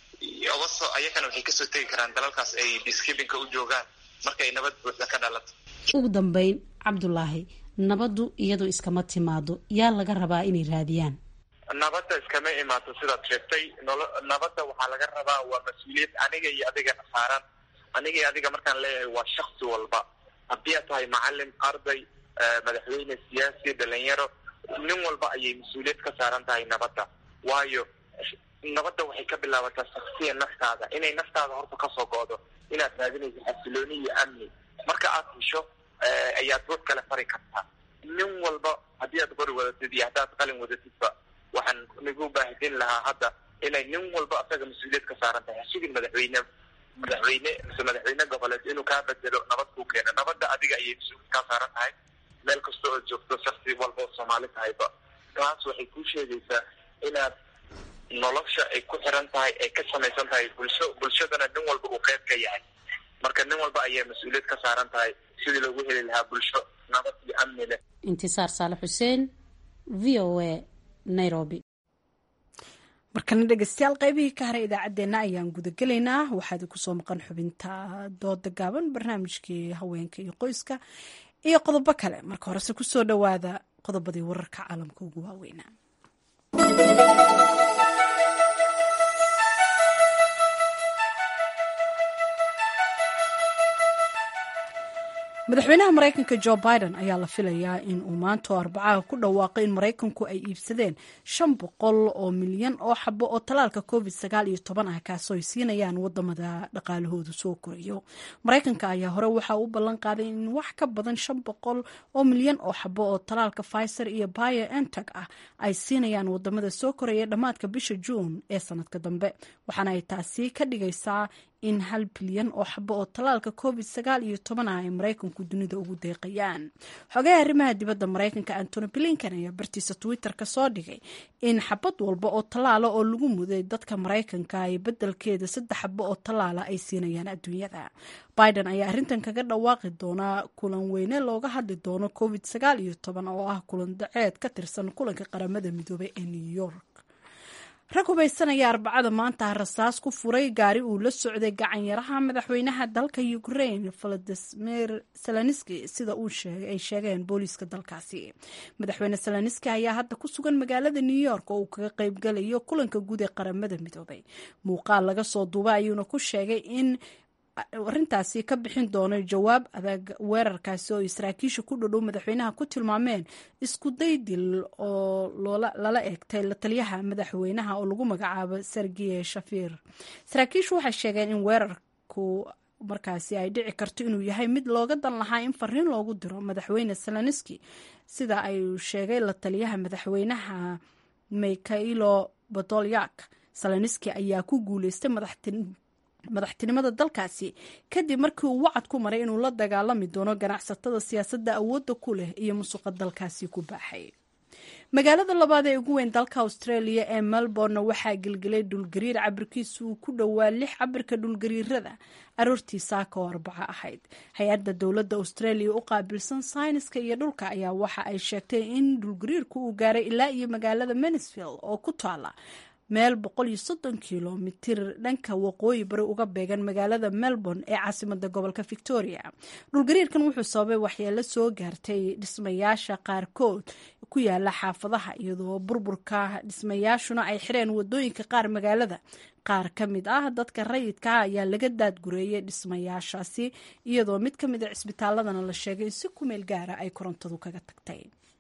I: ogasoo ayakana waxay kasoo tegi karaan dalalkaas ay peacekeepingka u joogaan markay nabad buuxda ka dhalato
H: ugu dambeyn cabdulaahi nabaddu iyadu iskama timaado yaa laga rabaa inay raadiyaan
I: nabadda iskama imaato sidaad sheegtay nolo nabadda waxaa laga rabaa waa mas-uuliyad aniga iyo adigana saaran aniga iyo adiga markaan leeyahay waa shaksi walba haddii aad tahay macalin arday madaxweyne siyaasi dhalinyaro nin walba ayay mas-uuliyad ka saaran tahay nabadda waayo nabadda waxay ka bilaabataa shaksiya naftaada inay naftaada horta kasoo go'do inaad raadinayso xasilooni iyo amni marka aad hesho ayaad ruux kale fari kartaa nin walba haddii aad qori wadatid iyo haddaad qalin wadatidba waxaan nagu baahidin lahaa hadda inay nin walba asaga mas-uuliyad ka saaran tahay hasigin madaxweyne madaxweyne mise madaxweyne goboleed inuu kaa bedelo nabad kuu keeno nabadda adiga ayay mas-uuliyad kaa saaran tahay meel kasta oo joogto shaksi walba oo soomaali tahayba taas waxay kuu sheegaysaa inaad nolosha ay ku xiran tahay ay ka samaysan tahay bulsho bulshadana nin walba uu qeyb ka yahay marka nin walba ayay mas-uuliyad ka saaran tahay sidii loogu heli lahaa bulsho nabad iyo amni leh
H: intisaar saale xuseen v o a nairobi
A: markana dhegeystayaal qaybihii ka haray idaacaddeenna ayaan gudagelaynaa waxaad kusoo maqan xubinta dooda gaaban barnaamijkii haweenka iyo qoyska iyo qodobo kale marka horese kusoo dhowaada qodobadii wararka caalamka ugu waaweynaa madaxweynaha maraykanka jo biden ayaa la filayaa in uu maanta oo arbacaha ku dhawaaqay in maraykanku ay iibsadeen shan boqol oo milyan oo xabo oo talaalka covid sagaal iyo toban ah kaasoo ay siinayaan wadamada dhaqaalahoodu soo korayo maraykanka ayaa hore waxa uu ballan qaaday in wax ka badan shan boqol oo milyan oo xabo oo talaalka pfizer iyo bio enteg ah ay siinayaan wadamada soo koraya dhammaadka bisha juun ee sanadka dambe waxaana ay taasi ka dhigaysaa in hal bilyan oo xabo oo tallaalka covid sagaal iyo toban ah ay maraykanku dunida ugu deeqayaan xogaha arrimaha dibadda maraykanka antony blinkan ayaa bartiisa twitter ka soo dhigay in xabad walba oo tallaala oo lagu muday dadka maraykanka ay beddelkeeda saddex xabo oo tallaala ay siinayaan adduunyada biden ayaa arrintan kaga dhawaaqi doonaa kulan weyne looga hadli doono covid sagaal iyo toban oo ah kulan daceed ka tirsan kulanka qaramada midoobay ee new york rag hubaysanaya arbacada maanta rasaas ku furay gaari uu la socday gacanyaraha madaxweynaha dalka ukraine valadimir zelenski sida ay sheegeen booliiska dalkaasi madaxweyne zelenski ayaa hadda ku sugan magaalada new york oo uu kaga qeybgalayo kulanka guud ee qaramada midoobay muuqaal laga soo duubay ayuuna ku sheegay in arrintaasi ka bixin doono jawaab adag weerarkaasi oo saraakiisha ku dhodhow madaxweynaha ku tilmaameen isku daydil oo lala eegtay la taliyaha madaxweynaha oo lagu magacaabo sergiye shafir saraakiishu waxay sheegeen in weerarku markaasi ay dhici karto inuu yahay mid looga dan lahaa in fariin loogu diro madaxweyne zelenski sida ay sheegay la taliyaha madaxweynaha mikhailo bodolyak zelenski ayaa ku guuleystay madaxtin madaxtinimada dalkaasi kadib markii uu wacad ku maray inuu la dagaalami doono ganacsatada siyaasadda awoodda ku leh iyo musuqa dalkaasi ku baaxay magaalada labaad ee ugu weyn dalka australia ee melbourne waxaa gelgelay dhulgariir cabirkiisu uu ku dhowaa lix cabirka dhulgariirada aroortii saaka oo arbaco ahayd hay-adda dowladda australia u qaabilsan sayniska iyo dhulka ayaa waxa ay sheegtay in dhulgariirku uu gaaray ilaa iyo magaalada mansfield oo ku taala meel kilomitir dhanka waqooyi bari uga beegan magaalada melbourne ee caasimada gobolka victoria dhulgariirkan wuxuu sababay waxyeelo soo gaartay dhismayaasha qaarkood ku yaala xaafadaha iyadoo burburka dhismayaashuna ay xireen wadooyinka qaar magaalada qaar ka mid ah dadka rayidka ah ayaa laga daadgureeyay dhismayaashaasi iyadoo mid ka mid a cisbitaaladana la sheegay in si ku meel gaara ay korontadu kaga tagtay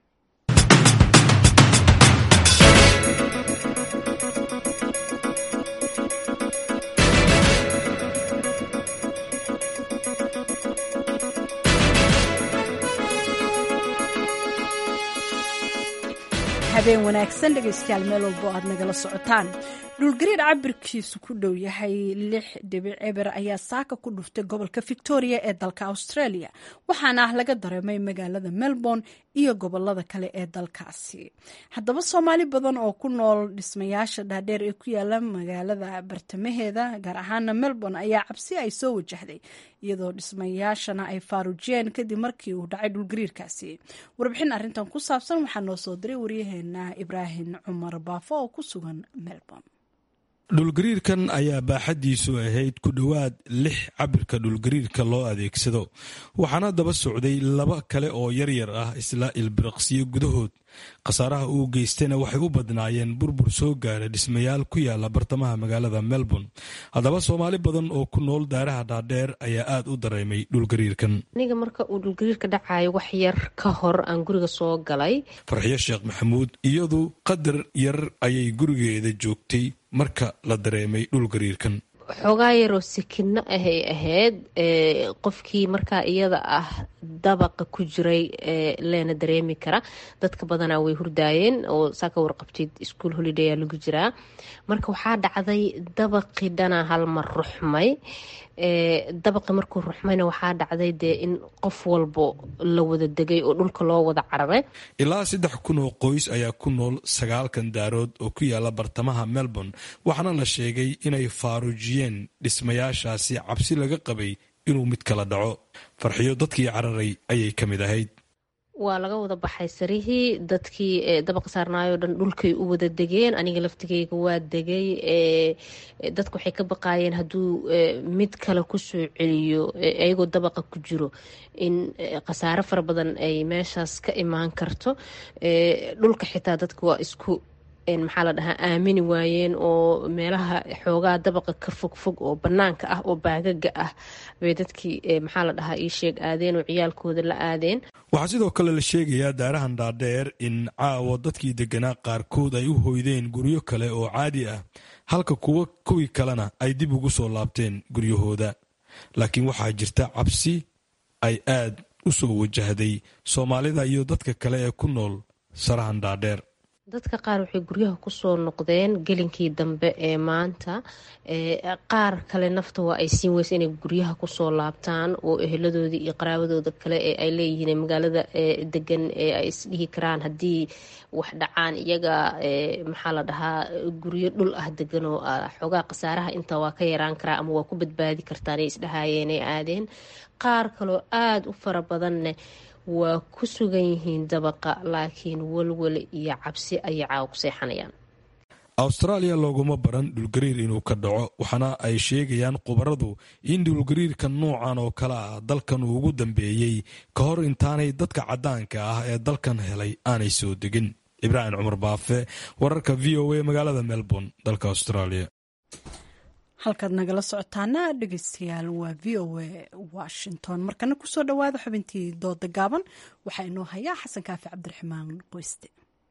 A: habeen wanaagsan dhegaystayaal meel walbo aad nagala socotaan dhulgariir cabirkiisu ku dhow yahay lix dhibic eber ayaa saaka ku dhuftay gobolka victoria ee dalka australia waxaana ah laga dareemay magaalada melbourne iyo gobolada kale ee dalkaasi haddaba soomaali badan oo ku nool dhismayaasha dhaadheer ee ku yaala magaalada bartamaheeda gaar ahaana melbourne ayaa cabsi ay soo wajahday iyadoo dhismayaashana ay faarujiyeen kadib markii uu dhacay dhulgariirkaasi warbixin arrintan ku saabsan waxaa noo soo diray waryaheena ibraahim cumar baafo oo ku sugan melbourne
J: dhulgariirkan ayaa baaxaddiisu ahayd ku dhowaad lix cabirka dhulgariirka loo adeegsado waxaana daba socday laba kale oo yaryar ah isla ilbiriqsiyo gudahood khasaaraha uu geystayna waxay u badnaayeen burbur soo gaara dhismayaal ku yaala bartamaha magaalada melbourne haddaba soomaali badan oo ku nool daaraha dhaadheer ayaa aad u dareemay dhulgariirkan
K: aniga marka uu dhulgariirka dhacayo wax yar ka hor aan guriga soo galay
J: farxiyo sheekh maxamuud iyadu qadar yar ayay gurigeeda joogtay marka la dareemay dhulgariirkan
K: xoogaa yaroo sikino ahay ahayd qofkii markaa iyada ah dabaqa ku jiray leena dareemi kara dadka badanaa way hurdaayeen oo saa ka warqabtid ischool holiday aa lagu jiraa marka waxaa dhacday dabaqii dhanaa halmar ruxmay dabaqi markuu ruxmayna waxaa dhacday dee in qof walbo la wada degay oo dhulka loo wada cararay
J: ilaa saddex kun oo qoys ayaa ku nool sagaalkan daarood oo ku yaala bartamaha melbourne waxaana la sheegay inay faarujiyeen dhismayaashaasi cabsi laga qabay inuu mid kala dhaco farxiyo dadkii cararay ayay ka mid ahayd
K: waa laga wada baxay sarihii dadkii dabaqa saarnaayoo dhan dhulkay u wada degeen aniga laftigeyga waa degay dadku waxay ka baqaayeen hadduu mid kale kusoo celiyo ayagoo dabaqa ku jiro in khasaare fara badan ay meeshaas ka imaan karto dhulka xitaa dadka waa isku maxaa la dhahaa aamini waayeen oo meelaha xoogaa dabaqa ka fogfog oo banaanka ah oo baagaga ah bay dadkii maxaa la dhahaa ii sheeg aadeen oo ciyaalkooda la aadeen
J: waxaa sidoo kale la sheegayaa daarahan dhaadheer in caawa dadkii deganaa qaarkood ay u hoydeen guryo kale oo caadi ah halka kuwa kuwii kalena ay dib ugu soo laabteen guryahooda laakiin waxaa jirta cabsi ay aad u soo wajahday soomaalida iyo dadka kale ee ku nool sarahan dhaadheer
K: dadka qaar waxay guryaha kusoo noqdeen gelinkii dambe ee maanta qaar kale nafta waa ay siin weysa inay guryaha kusoo laabtaan oo eheladoodii iyo qaraabadooda kale ee ay leeyihiin magaalada degan ee ay isdhihi karaan haddii wax dhacaan iyaga maxaa la dhahaa guryo dhul ah degan oo xoogaa khasaaraha inta waa ka yaraan karaa ama waa ku badbaadi kartaan ay isdhahaayeen ay aadeen qaar kaloo aada u fara badanne waa ku sugan yihiin dabaqa laakiin walwal iyo cabsi ayay caawa ku seexanayaan
J: awstaraaliya looguma baran dhulgariir inuu ka dhaco waxaana ay sheegayaan khubaradu in dhulgariirka noocan oo kale ah dalkan uu ugu dambeeyey ka hor intaanay dadka caddaanka ah ee dalkan helay aanay soo degin ibraahim cumar baafe wararka v o a magaalada melbourne dalka australia
A: halkaad nagala socotaana dhegeystayaal waa v o a washington markana kusoo dhowaada xubintii dooda gaaban waxaa inoo hayaa xasan kaafi cabdiraxmaan qoyste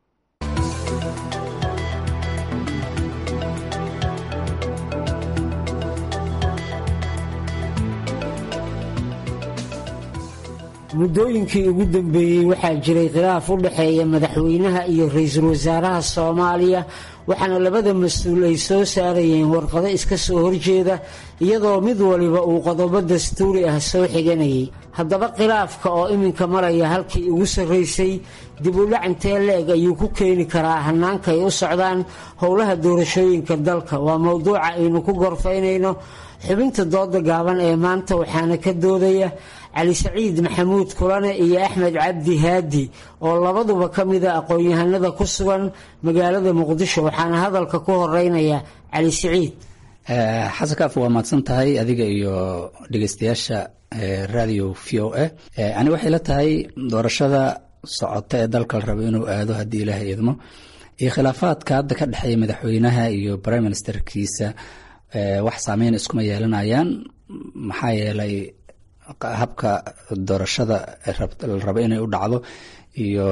L: muddooyinkii ugu dambeeyey waxaa jiray khilaaf u dhexeeya madaxweynaha iyo ra-iisul wasaaraha soomaaliya waxaana labada mas-uul ay soo saarayeen warqado iska soo horjeeda iyadoo mid waliba uu qodobo dastuuri ah soo xiganayay haddaba khilaafka oo iminka maraya halkii ugu sarraysay dib u dhac intee le-eg ayuu ku keeni karaa hannaanka ay u socdaan howlaha doorashooyinka dalka waa mowduuca aynu ku gorfaynayno xubinta dooda gaaban ee maanta waxaana ka doodaya cali saciid maxamuud kulane iyo axmed cabdi haadi oo labaduba ka mida aqoon-yahanada ku sugan magaalada muqdisho waxaana hadalka ku horeynaya cali saciid
M: xasan kaaf waa mahadsan tahay adiga iyo dhegeystayaasha radio v o a ani waxay la tahay doorashada socota ee dalka la rabo inuu aado haddii ilaahay idmo iyo khilaafaadka hadda ka dhexeeya madaxweynaha iyo prime ministerkiisa wax saameyn iskuma yeelanayaan maxaa yeelay habka doorashada la rabo inay u dhacdo iyo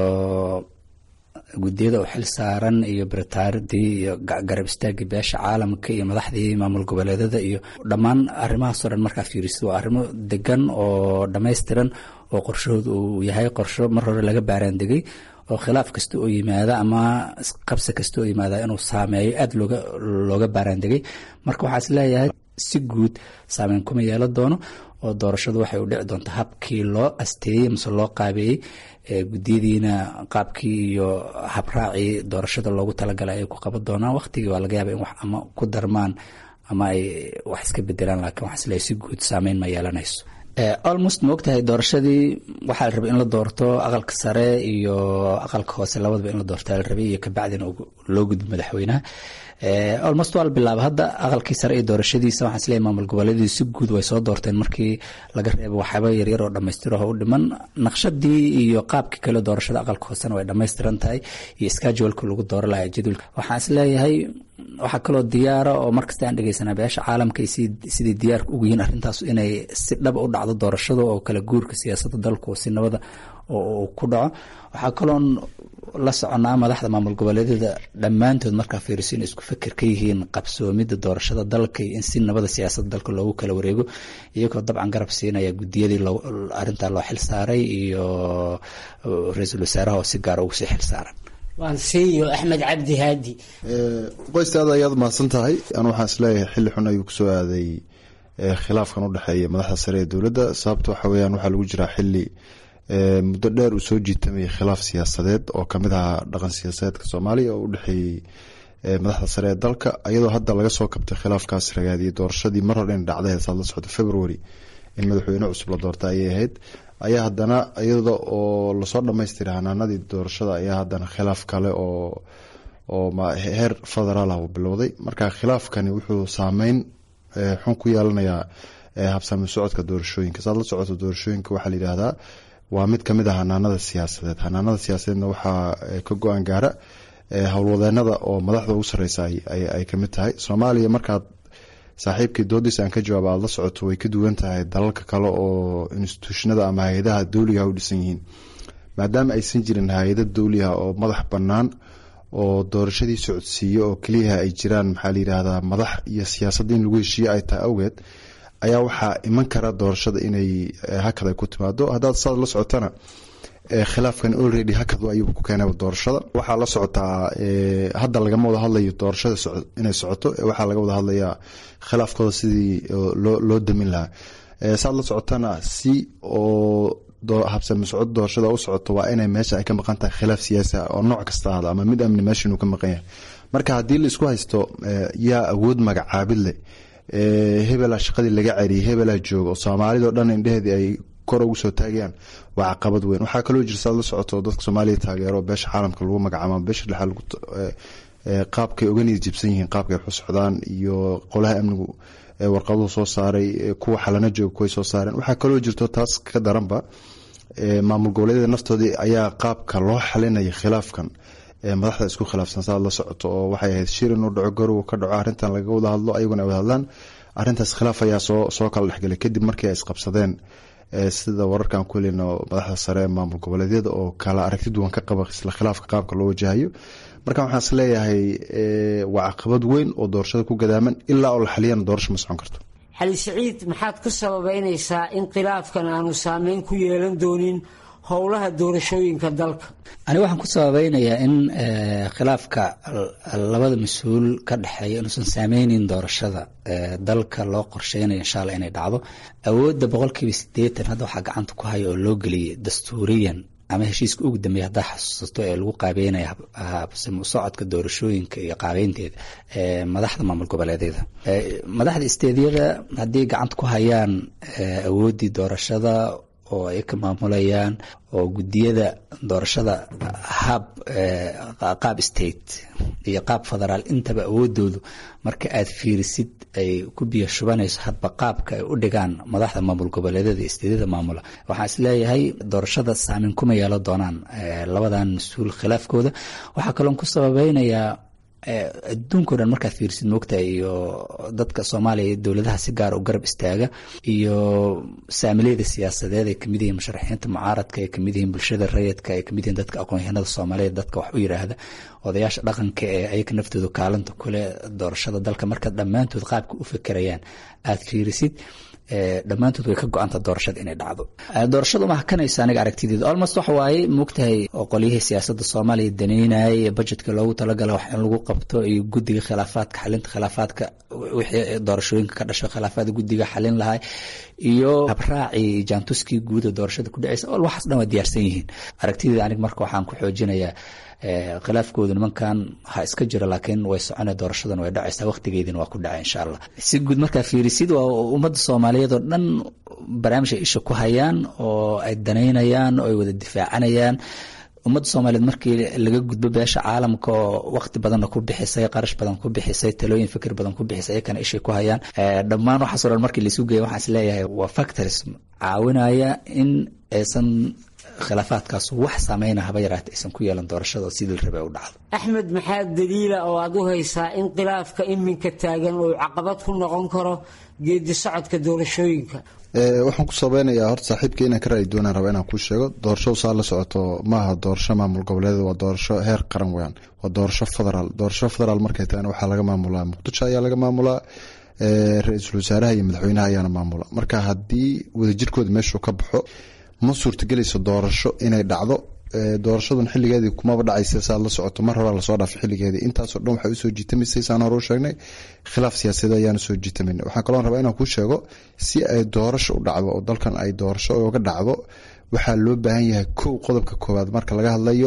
M: guddiyada u xil saaran iyo baritaaradii iyo garab istaagii beesha caalamka iyo madaxdii maamul goboleedada iyo dhammaan arrimahaasoo dhan markaa fiirisid waa arrimo degan oo dhammaystiran oo qorshahooda uu yahay qorsho mar hore laga baaraandegay oo khilaaf kasta oo yimaada ama qabsi kasta oo yimaada inuu saameeyo aada looga looga baaraandegay marka waxaa is leeyahay si guud saameyn kuma yeelan doono oo doorashadu waxay u dhici doontaa habkii loo asteeyey mase loo qaabeeyey guddiyadiina qaabkii iyo habraacii doorashada loogu talagalay ay ku qaban doonaan waqtigii waa laga yaaba in wax ama ku darmaan ama ay wax iska bedelaan laakiin waxaa isleeyahay si guud saameyn ma yeelanayso almost ma ogtahay doorashadii waxaa la rabay in la doorto aqalka sare iyo aqalka hoose labadaba in la doorta la rabay iyo kabacdina loo gudbo madaxweynaha almost waa la bilaaba hadda aqalkii sare iyo doorashadiisa waxaan isleeyahay maamul goboleedii si guud way soo doorteen markii laga reebo waxyaaba yaryar oo dhammaystiraho u dhiman naqshadii iyo qaabkii kale doorashada aqalka hoosena way dhammaystiran tahay iyo scheduleka lagu dooro lahaa jadwalka waxaan isleeyahay waxaa kaloo diyaara oo markasta aan dhegeysanaa beesha caalamka sidii diyaarka ugu yihiin arrintaas inay si dhaba u dhacdo doorashada oo kala guurka siyaasadda dalku si nabada oo ku dhaco waxaa kaloon la soconaa madaxda maamul goboleedyada dhammaantood markaa fiiriso inay isku fikir ka yihiin qabsoomidda doorashada dalka iyo in si nabada siyaasadda dalka loogu kala wareego iyagoo dabcan garab siinaya guddiyadii arrintaa loo xil saaray iyo ra-iisul wasaaraha oo si gaara ugu sii xil saaran
L: waan siiyo axmed cabdi haadi
N: qoystaada ayaad mahadsan tahay anu waxaan isleeyahay xilli xun ayuu kusoo aaday khilaafkan u dhexeeya madaxda sare ee dowladda sababta waxa weyaan waxaa lagu jiraa xili muddo dheer uu soo jiitamayay khilaaf siyaasadeed oo kamid ahaa dhaqan siyaasadeedka soomaaliya oo u dhexeeyey madaxda sare ee dalka iyadoo hadda laga soo kabtay khilaafkaas ragaadiyay doorashadii mar hore in dhacday saad la socdo february in madaxweyne cusub la doorta ayay ahayd ayaa haddana iyada oo lasoo dhamaystiray hanaanadii doorashada ayaa haddana khilaaf kale oo oo heer federaal ah uu bilowday marka khilaafkani wuxuu saameyn xun ku yeelanayaa habsami socodka doorashooyinka saad la socoto doorashooyinka waxaa la yidhaahdaa waa mid kamid ah hanaanada siyaasadeed hanaanada siyaasadeedna waxaa ka go-aan gaara howlwadeenada oo madaxda ugu sareysa ay kamid tahay soomaaliya markaad saaxiibkii doodiis aan ka jawaaba aad la socoto way ka duwan tahay dalalka kale oo instituushnada ama hay-adaha dowligaha u dhisan yihiin maadaama aysan jirin hay-ada dowligaha oo madax bannaan oo doorashadii socodsiiyo oo keliyaha ay jiraan maxaa layidhaahdaa madax iyo siyaasadda in lagu heshiiye ay tahay awgeed ayaa waxaa iman kara doorashada inay hakad ay ku timaado haddaad saad la socotana khilaafkan already hakad ayuu ku keenay doorashada waxaa la socotaa hadda lagama wada hadlayo doorashada inay socoto waxaa laga wada hadlayaa khilaafkooda sidii loo damin lahaa saad la socotana si oo habsami socod doorashada u socoto waa inay meesha ay ka maqan tahay khilaaf siyaasi ah oo nooc kasta ahda ama mid amni meesha inuu ka maqan yahay marka haddii la isku haysto yaa awood magacaabid leh hebelaa shaqadii laga ceriyay hebelaa jooga oo soomaalidao dhan indheheedii ay kor ugu soo taagayaan waa caqabad weyn waxaa kaloo jira saad la socoto dadka soomaaliya taageero beesha caalamka lagu magacaabo beesha dhexa qaabkay oga niyad jibsan yihiin qaabkay wax u socdaan iyo qolaha amnigu warqaduhu soo saaray kuwa xalana jooga kuway soo saareen waxaa kaloo jirto taas ka daranba maamul goboleedyada naftoodii ayaa qaabka loo xalinaya khilaafkan madaxda isku khilaafsan saad la socoto oo waxay ahayd shir inuu dhaco garow ka dhaco arrintan laga wada hadlo ayaguna ay wada hadlaan arrintaas khilaaf ayaa soo soo kala dhexgelay kadib markii ay isqabsadeen sida wararkan ku helino madaxda sare ee maamul goboleedyada oo kala aragti duwan ka qaba isla khilaafka qaabka loo wajahayo marka waxaan is leeyahay waa caqabad weyn oo doorashada ku gadaaman ilaa oo la xaliyana doorasho ma socon karto
L: xali siciid maxaad ku sababeynaysaa in khilaafkan aanu saameyn ku yeelan doonin howlaha doorashooyinka dalka
M: aniga waxaan ku sababeynayaa in khilaafka labada mas-uul ka dhexeeya inuusan saameynin doorashada dalka loo qorsheynayo insha alla inay dhacdo awoodda boqolkiiba sideetan hadda waxaa gacanta ku haya oo loo geliyay dastuuriyan ama heshiiska ugu dambeeya haddaa xasuusato ee lagu qaabeynaya habsami socodka doorashooyinka iyo qaabeynteeda madaxda maamul goboleedyada madaxda isteedyada haddii gacanta ku hayaan awooddii doorashada oo ay ka maamulayaan oo gudiyada doorashada hab qaab state iyo qaab federaal intaba awoodoodu marka aad fiirisid ay ku biyo shubanayso hadba qaabka ay u dhigaan madaxda maamul goboleedyada isteedyada maamula waxaan isleeyahay doorashada saameyn kuma yeelo doonaan labadan mas-uul khilaafkooda waxaa kaloon ku sababeynayaa adduunka o dhan markaad fiirsid moogtahay iyo dadka soomaaliya iyo dowladaha si gaara u garab istaaga iyo saamileyda siyaasadeed ay kamid yihiin musharaxiinta mucaaradka ay kamid yihiin bulshada rayidka ay kamid yihiin dadka aqoon-yahanada soomaaliyeed dadka wax u yiraahda odayaasha dhaqanka ee ayaga naftooda kaalinta kule doorashada dalka marka dhammaantood qaabka u fekerayaan aada fiirisid dhammaantood way ka go-anta doorashada inay dhacdo doorashada uma hakanaysa aniga aragtideeda almost waxa waaye moogtahay qolyihii siyaasada soomaaliya daneynayay budgetka loogu talagala wax in lagu qabto iyo guddiga khilaafaadka xalinta khilaafaadka wixii doorashooyinka ka dhasho khilaafaadka guddiga xalin lahay iyo habraaci jaantuskii guuda doorashada ku dhaceysa ol waxaas dhan waa diyaarsan yihiin aragtideeda aniga marka waxaan ku xoojinayaa khilaafkooda nimankan ha iska jiro laakiin way socona doorashadan way dhacaysaa waqtigeedina waa ku dhaca insha allah si guud markaa fiirisid waa ummadda soomaaliyeed oo dhan barnaamij ay isha ku hayaan oo ay danaynayaan oo ay wada difaacanayaan ummadda soomaaliyeed markii laga gudbo beesha caalamka oo waqti badanna ku bixisay qarash badan ku bixisay talooyin fikir badan ku bixisay ayakana ishay ku hayaan dhammaan waxaas o dhan markii laisu geeya waxaan isleeyahay waa factors caawinaya in aysan khilaafaadkaas wax saameyna haba yaraata aysan ku yeelan doorashada sidii la rabay u dhacdo
L: axmed maxaa daliila oo aada u haysaa in khilaafka iminka taagan uu caqabad ku noqon karo geedi socodka doorashooyinka
N: waxaan ku sabeynayaa horta saaxiibka inaan ka raadi doonaan raba inaan kuu sheego doorasho saa la socoto maaha doorasho maamul goboleed waa doorasho heer qaran weyaan waa doorasho federaal doorasho federaal markay tahayna waxaa laga maamulaa muqdisho ayaa laga maamulaa ra-iisul wasaaraha iyo madaxweynaha ayaana maamula marka haddii wadajirkooda meeshuu ka baxo ma suurtagelayso doorasho inay dhacdo doorashadun xiligeedii kumaba dhacaysa saad la socoto mar horaa lasoo dhaafay xiligeedii intaasoo dhan waxay usoo jiitamaysay saan hore u sheegnay khilaaf siyaasadeed ayaana soo jiitamayna waxaan kaloo rabaa inaan kuu sheego si ay doorasho u dhacdo oo dalkan ay doorasho uga dhacdo waxaa loo baahan yahay kow qodobka koowaad marka laga hadlayo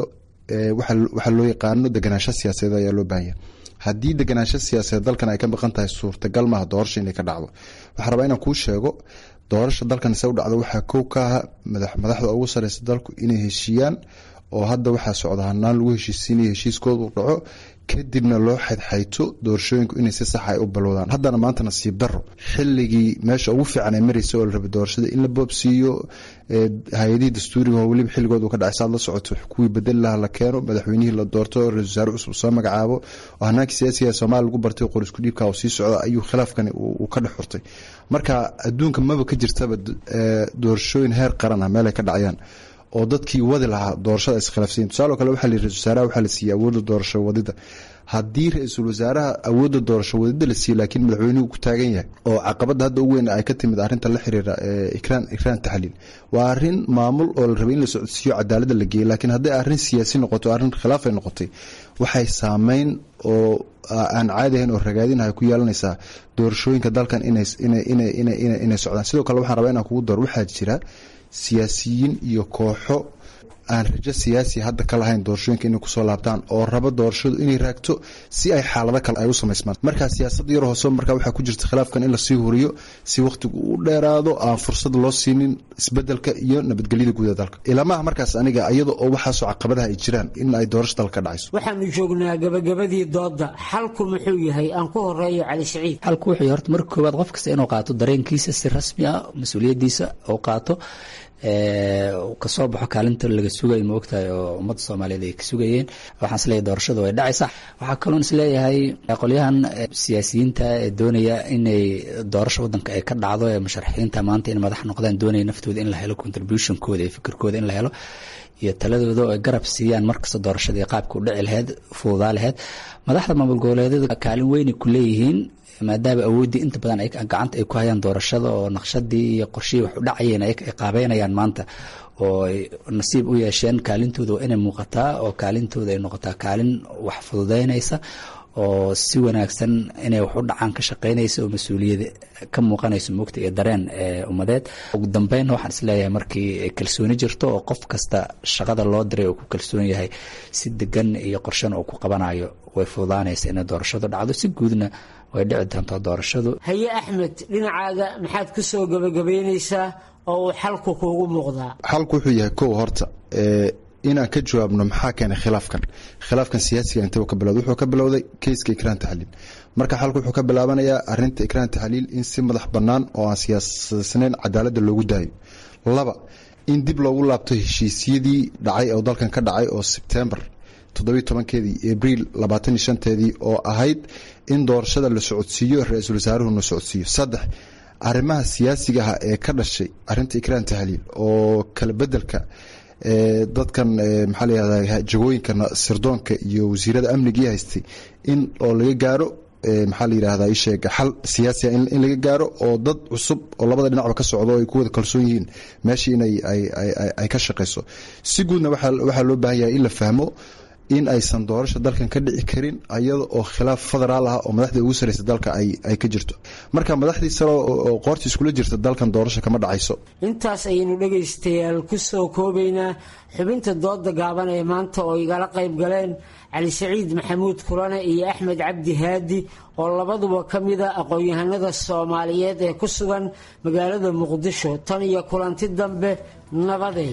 N: waxaa loo yaqaano deganaansho siyaasadeed ayaa loo baahan yahay haddii deganaansho siyaasadeed dalkan ay ka maqan tahay suurtagal maaha doorasho inay ka dhacdo waxaan rabaa inaan kuu sheego doorasha dalkan se u dhacdo waxaa kow ka aha madaxda ugu sareysa dalku inay heshiiyaan oo hadda waxaa socda hanaan lagu heshiisiinaya heshiiskooda u dhaco kadibna loo xaydxayto doorashooyinku inay si sax ay u balowdaan haddana maanta nasiib daro xilligii meesha ugu fiican ay mareysa oo la rabay doorashada in la boobsiiyo hay-adihii dastuuriga oo weliba xilligooda ka dhacay saad la socoto kuwii bedeli laha la keeno madaxweynihii la doorto ra-isul wasaare cusub soo magacaabo oo hanaankii siyaasiga soomaaliya lagu bartay qor isku dhiibka oo sii socda ayuu khilaafkani uu ka dhex xurtay marka adduunka maba ka jirtaba doorashooyin heer qaran ah meel ay ka dhacayaan oo dadkii wadi lahaa doorashada iskhilaafsayin tusaalo kale waxaa la yiri ra-isul wasaaraha waxaa la siiyey awoodda doorasho wadida haddii ra-iisul wasaaraha awoodda doorasho wadida la siiyey laakiin madaxweynuhu ku taagan yahay oo caqabada hadda ugu weyn ay ka timid arrinta la xiriira ikraan ikraan taxliil waa arrin maamul oo la rabay in la socodsiiyo cadaaladda la geeyey laakiin hadday arrin siyaasi noqoto arrin khilaaf ay noqotay waxay saameyn oo aan caadi ahayn oo ragaadinahay ku yeelanaysaa doorashooyinka dalkan inay socdaan sidoo kale waxaan rabaa inaan kugu daro waxaa jira siyaasiyiin iyo kooxo aan rajo siyaasi hadda ka lahayn doorashooyinka inay kusoo laabtaan oo raba doorashadu inay raagto si ay xaalado kale ay u samaysmaan marka siyaasada yar hoose marka waxaa ku jirta khilaafkan in lasii huriyo si wakhtigu u dheeraado aan fursad loo siinin isbedelka iyo nabadgelyada guud ee dalka ilamaha markaas aniga iyada oo waxaasoo caqabadaha ay jiraan in ay doorasho dalka ka dhacayso
L: waxaanu joognaa gabagabadii doodda xalku muxuu yahay aan ku horeeyo cali siciid
M: xalku wuxuu horta marka koowaad qof kasta inuu qaato dareenkiisa si rasmi ah mas-uuliyadiisa uu qaato kasoo baxo kaalinta laga sugay ma ogtahay oo ummadda soomaaliyeed ay ka sugayeen waxaan isleeyahay doorashadu way dhacaysa waxaa kaloon isleeyahay qolyahan siyaasiyiinta ee doonaya inay doorasho wadanka ay ka dhacdo ee musharaxiinta maanta in madax noqdaan doonaya naftooda in la helo contributionkooda iyo fikirkooda in la helo iyo taladooda oo ay garab siiyaan markasta doorashadii qaabka u dhici laheyd fududaa laheyd madaxda maamul goboleedyada kaalin weynay ku leeyihiin maadaama awooddii inta badan gacanta ay ku hayaan doorashada oo naqshadii iyo qorshihii wax u dhacayeen ay qaabeynayaan maanta oo ay nasiib u yeesheen kaalintooda waa inay muuqataa oo kaalintooda ay noqotaa kaalin wax fududeynaysa oo si wanaagsan inay wax u dhacaan ka shaqeynaysa oo mas-uuliyada ka muuqanayso mugta iyo dareen ummadeed ugu dambeyn waxaan isleeyahay markii kalsooni jirto oo qof kasta shaqada loo diray oo ku kalsoon yahay si degan iyo qorshana uu ku qabanayo way fududaanaysa inay doorashadu dhacdo si guudna way dhici doontaa doorashadu
L: haye axmed dhinacaaga maxaad ku soo gebagabeynaysaa oo uu xalku kuugu muuqdaa
N: xalku wuxuu yahay kow horta inaan ka jawaabno maxaa keenay khilaafkan khilaafkan siyaasiga intaba ka bilowday wuxuu ka bilowday keyska ikraan taxliil marka xalku wuxuu ka bilaabanayaa arinta ikraan taxliil in si madax bannaan oo aan siyaasasnayn cadaaladda loogu daayo laba in dib loogu laabto heshiisyadii dhacay oo dalkan ka dhacay oo sebtembar toddobiy tobankeedii abriil labaatan iyo shanteedii oo ahayd in doorashada la socodsiiyo ra-iisul wasaaruhuna socodsiiyo saddex arrimaha siyaasiga ah ee ka dhashay arinta ikraan tahliil oo kala bedelka dadkan maxaa layihahda jagooyinka sirdoonka iyo wasiirada amnigii haystay in oo laga gaaro maxaa la yidhahdaa isheeg xal siyaasi in laga gaaro oo dad cusub oo labada dhinacba ka socdo ay ku wada kalsoon yihiin meeshii inay ay ka shaqayso si guudna waxaa loo baahan yahay in la fahmo in aysan doorasha dalkan ka dhici karin ayada oo khilaaf federaal ah oo madaxda ugu sareysa dalka ay ka jirto marka madaxdii sare oo qoorta iskula jirta dalkan doorasha kama dhacayso
L: intaas ayaynu dhegaystayaal ku soo koobaynaa xubinta dooda gaaban ee maanta oo igala qayb galeen cali saciid maxamuud kulane iyo axmed cabdi haadi oo labaduba ka mida aqoon-yahanada soomaaliyeed ee ku sugan magaalada muqdisho tan iyo kulanti dambe nabaday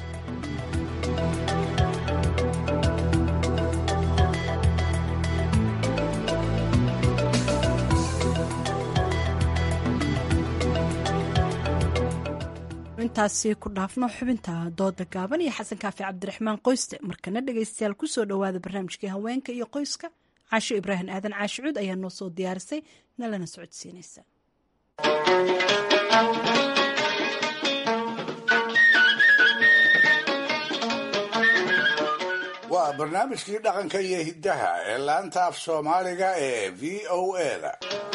A: intaasi ku dhaafno xubinta dooda gaaban iyo xasan kaafi cabdiraxmaan qoyste markana dhegaystayaal kusoo dhowaada barnaamijkii haweenka iyo qoyska caasho ibraahim aadan caashicuud ayaa noo soo diyaarisay nalana socodsiinaysa
O: waa barnaamijkii dhaqanka iyo hiddaha ee laanta af soomaaliga ee v o eda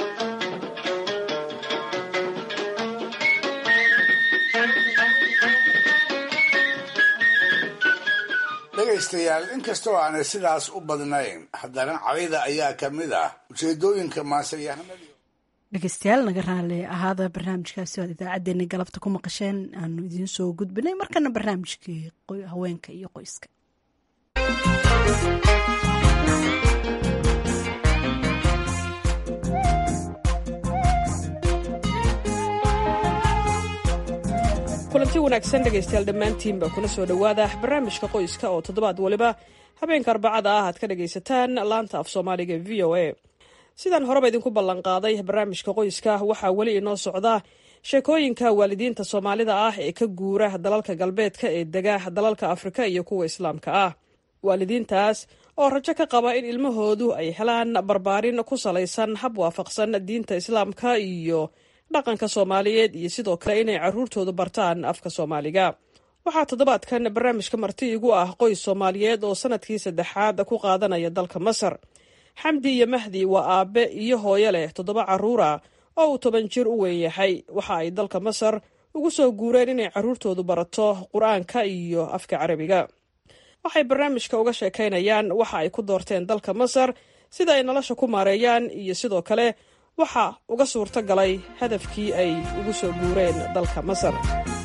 O: dhegaystayaal inkastoo aanay sidaas u badnayn haddana cadayda ayaa ka mid ah ujeedooyinka maansayahanimada
A: dhegeystayaal naga raali ahaada barnaamijkaasi oad idaacaddeenna galabta ku maqasheen aanu idiin soo gudbinay markana barnaamijkii haweenka iyo qoyska
P: kulanti wanaagsan dhegaystayaal dhammaantiinba kuna soo dhowaada barnaamijka qoyska oo toddobaad waliba habeenka arbacada ah aad ka dhagaysataan laanta af soomaaliga v o a sidaan horeba idinku ballanqaaday barnaamijka qoyska waxaa weli inoo socda sheekooyinka waalidiinta soomaalida ah ee ka guura dalalka galbeedka ee dega dalalka afrika iyo kuwa islaamka ah waalidiintaas oo rajo ka qaba in ilmahoodu ay helaan barbaarin ku salaysan hab waafaqsan diinta islaamka iyo dhaqanka soomaaliyeed iyo sidoo kale inay caruurtoodu bartaan afka soomaaliga waxaa toddobaadkan barnaamijka marti igu ah qoys soomaaliyeed oo sanadkii saddexaad ku qaadanaya dalka masar xamdi iyo mahdi waa aabe iyo hooyo leh toddoba carruura oo uu toban jir u weyn yahay waxa ay dalka masar ugu soo guureen inay carruurtoodu barato qur-aanka iyo afka carabiga waxay barnaamijka uga sheekaynayaan waxa ay ku doorteen dalka masar sida ay nolosha ku maareeyaan iyo sidoo kale waxa uga suurto galay hadafkii ay ugu soo guureen dalka masar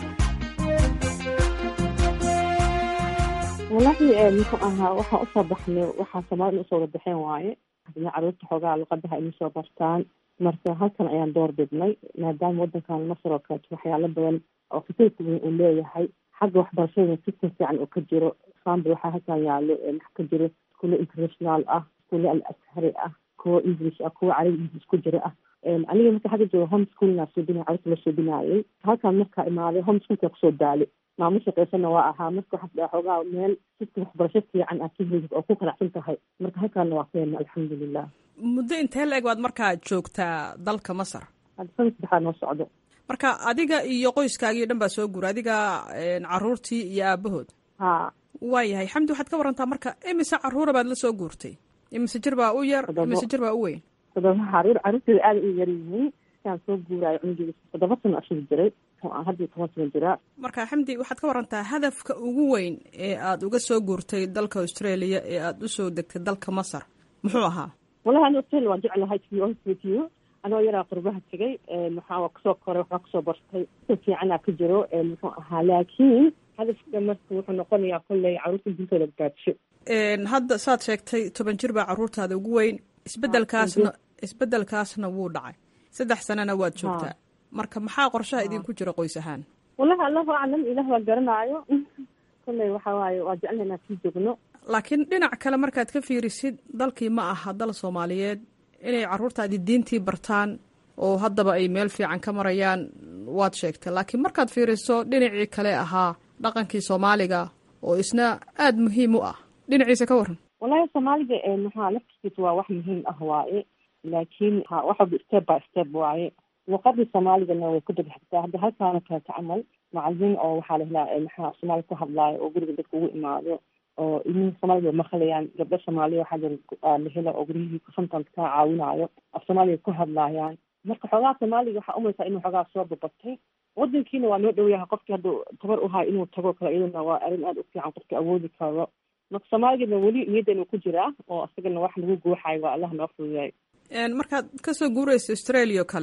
Q: walahi muxuu ahaa waxaan usoo baxnay waxaa soomaalida usoo wada baxeen waaye hadina caruurta xoogaa luqadaha inay soo bartaan marka halkan ayaan door bidnay maadaama wadankan masar oo kaleeto waxyaalo badan oo fasilka weyn uu leeyahay xagga waxbarashada system fiican oo ka jiro example waxaa halkan yaalo wax ka jiro iskuulo international ah iskuulo al ashari ah kuwo english ah kuwo carabi english ku jiro ah aniga marka xagga jooga home schoolna suubinay carruurta la suubinaayay halkan markaa imaaday home schoolka kusoo daalay maamo shaqaysana waa ahaa marka waxaa dhaha xoogaa meel system waxbarasho fiican aad ka helid oo ku qanacsan tahay marka halkaana waa keena alxamdulilah
P: muddo intee la eg baad markaa joogtaa dalka masar
Q: hadda sana saddexaad noo socdo
P: marka adiga iyo qoyskaagii o dhan baa soo guura adiga caruurtii iyo aabahood
Q: ha
P: waayahay xamdi waxaad ka warantaa marka imise caruura baad la soo guurtay imise jir baa u yar imise jir baa u weyn
Q: toddoba caruur caruurteeda aada u yar yihiin siaan soo guuraayo cunugeeda toddoba sano ashir jiray hadda toban sano jiraa
P: marka xamdi waxaad ka warantaa hadafka ugu weyn ee aad uga soo guurtay dalka australia ee aada usoo degtay dalka masar muxuu ahaa
Q: wallahi ani australia waan jeclahay to be honest with you anoo yaraa qurbaha tegay waxaa kasoo koray waxbaa kasoo bartay si fiicanaa ka jiro muxuu ahaa laakiin hadafka marka wuxuu noqonayaa kolley caruurta dintooda gaadsho
P: hadda saad sheegtay toban jir baa caruurtaada ugu weyn isbedelkaasna isbedelkaasna wuu dhacay saddex sanana waad joogtaa marka maxaa qorshaha idinku jira qoys ahaan
Q: wallahi allahu aclam ilah waa garanaayo kolley waxa waaye waa jecelna inaan sii joogno
P: laakiin dhinac kale markaad ka fiirisid dalkii ma aha dal soomaaliyeed inay caruurtaadi diintii bartaan oo haddaba ay meel fiican ka marayaan waad sheegtay laakiin markaad fiiriso dhinacii kale ahaa dhaqankii soomaaliga oo isna aada muhiim u ah dhinaciisa ka waran
Q: wallahi soomaaliga maxaa laftigiisa waa wax muhiim ah waaye laakiin waxaba step by step waaye luqadii soomaaligana way ku degxigtaa hadda halkaana kaleeta camal macalimiin oo waxaa la helaa maxaa soomaali ku hadlaayo oo guriga dadka ugu imaado oo ilmihii soomaalida maqlayaan gabdho soomaaliya waxaa jira la hela oo guryihii sometimes kaa caawinaayo af soomaaliga ku hadlaayaan marka xoogaa soomaaliga waxaa umaysaa inuu xoogaa soo babatay wadankiina waa noo dhow yahay qofkii hadduu tabar uhayo inuu tago kale iyaduna waa arrin aada u fiican qofkii awoodi karo marka soomaaligana weli niyaddeenu ku jiraa oo isagana wax lagu guuxayo waa allah noo fududeey
P: markaad kasoo guuraysa australia o kale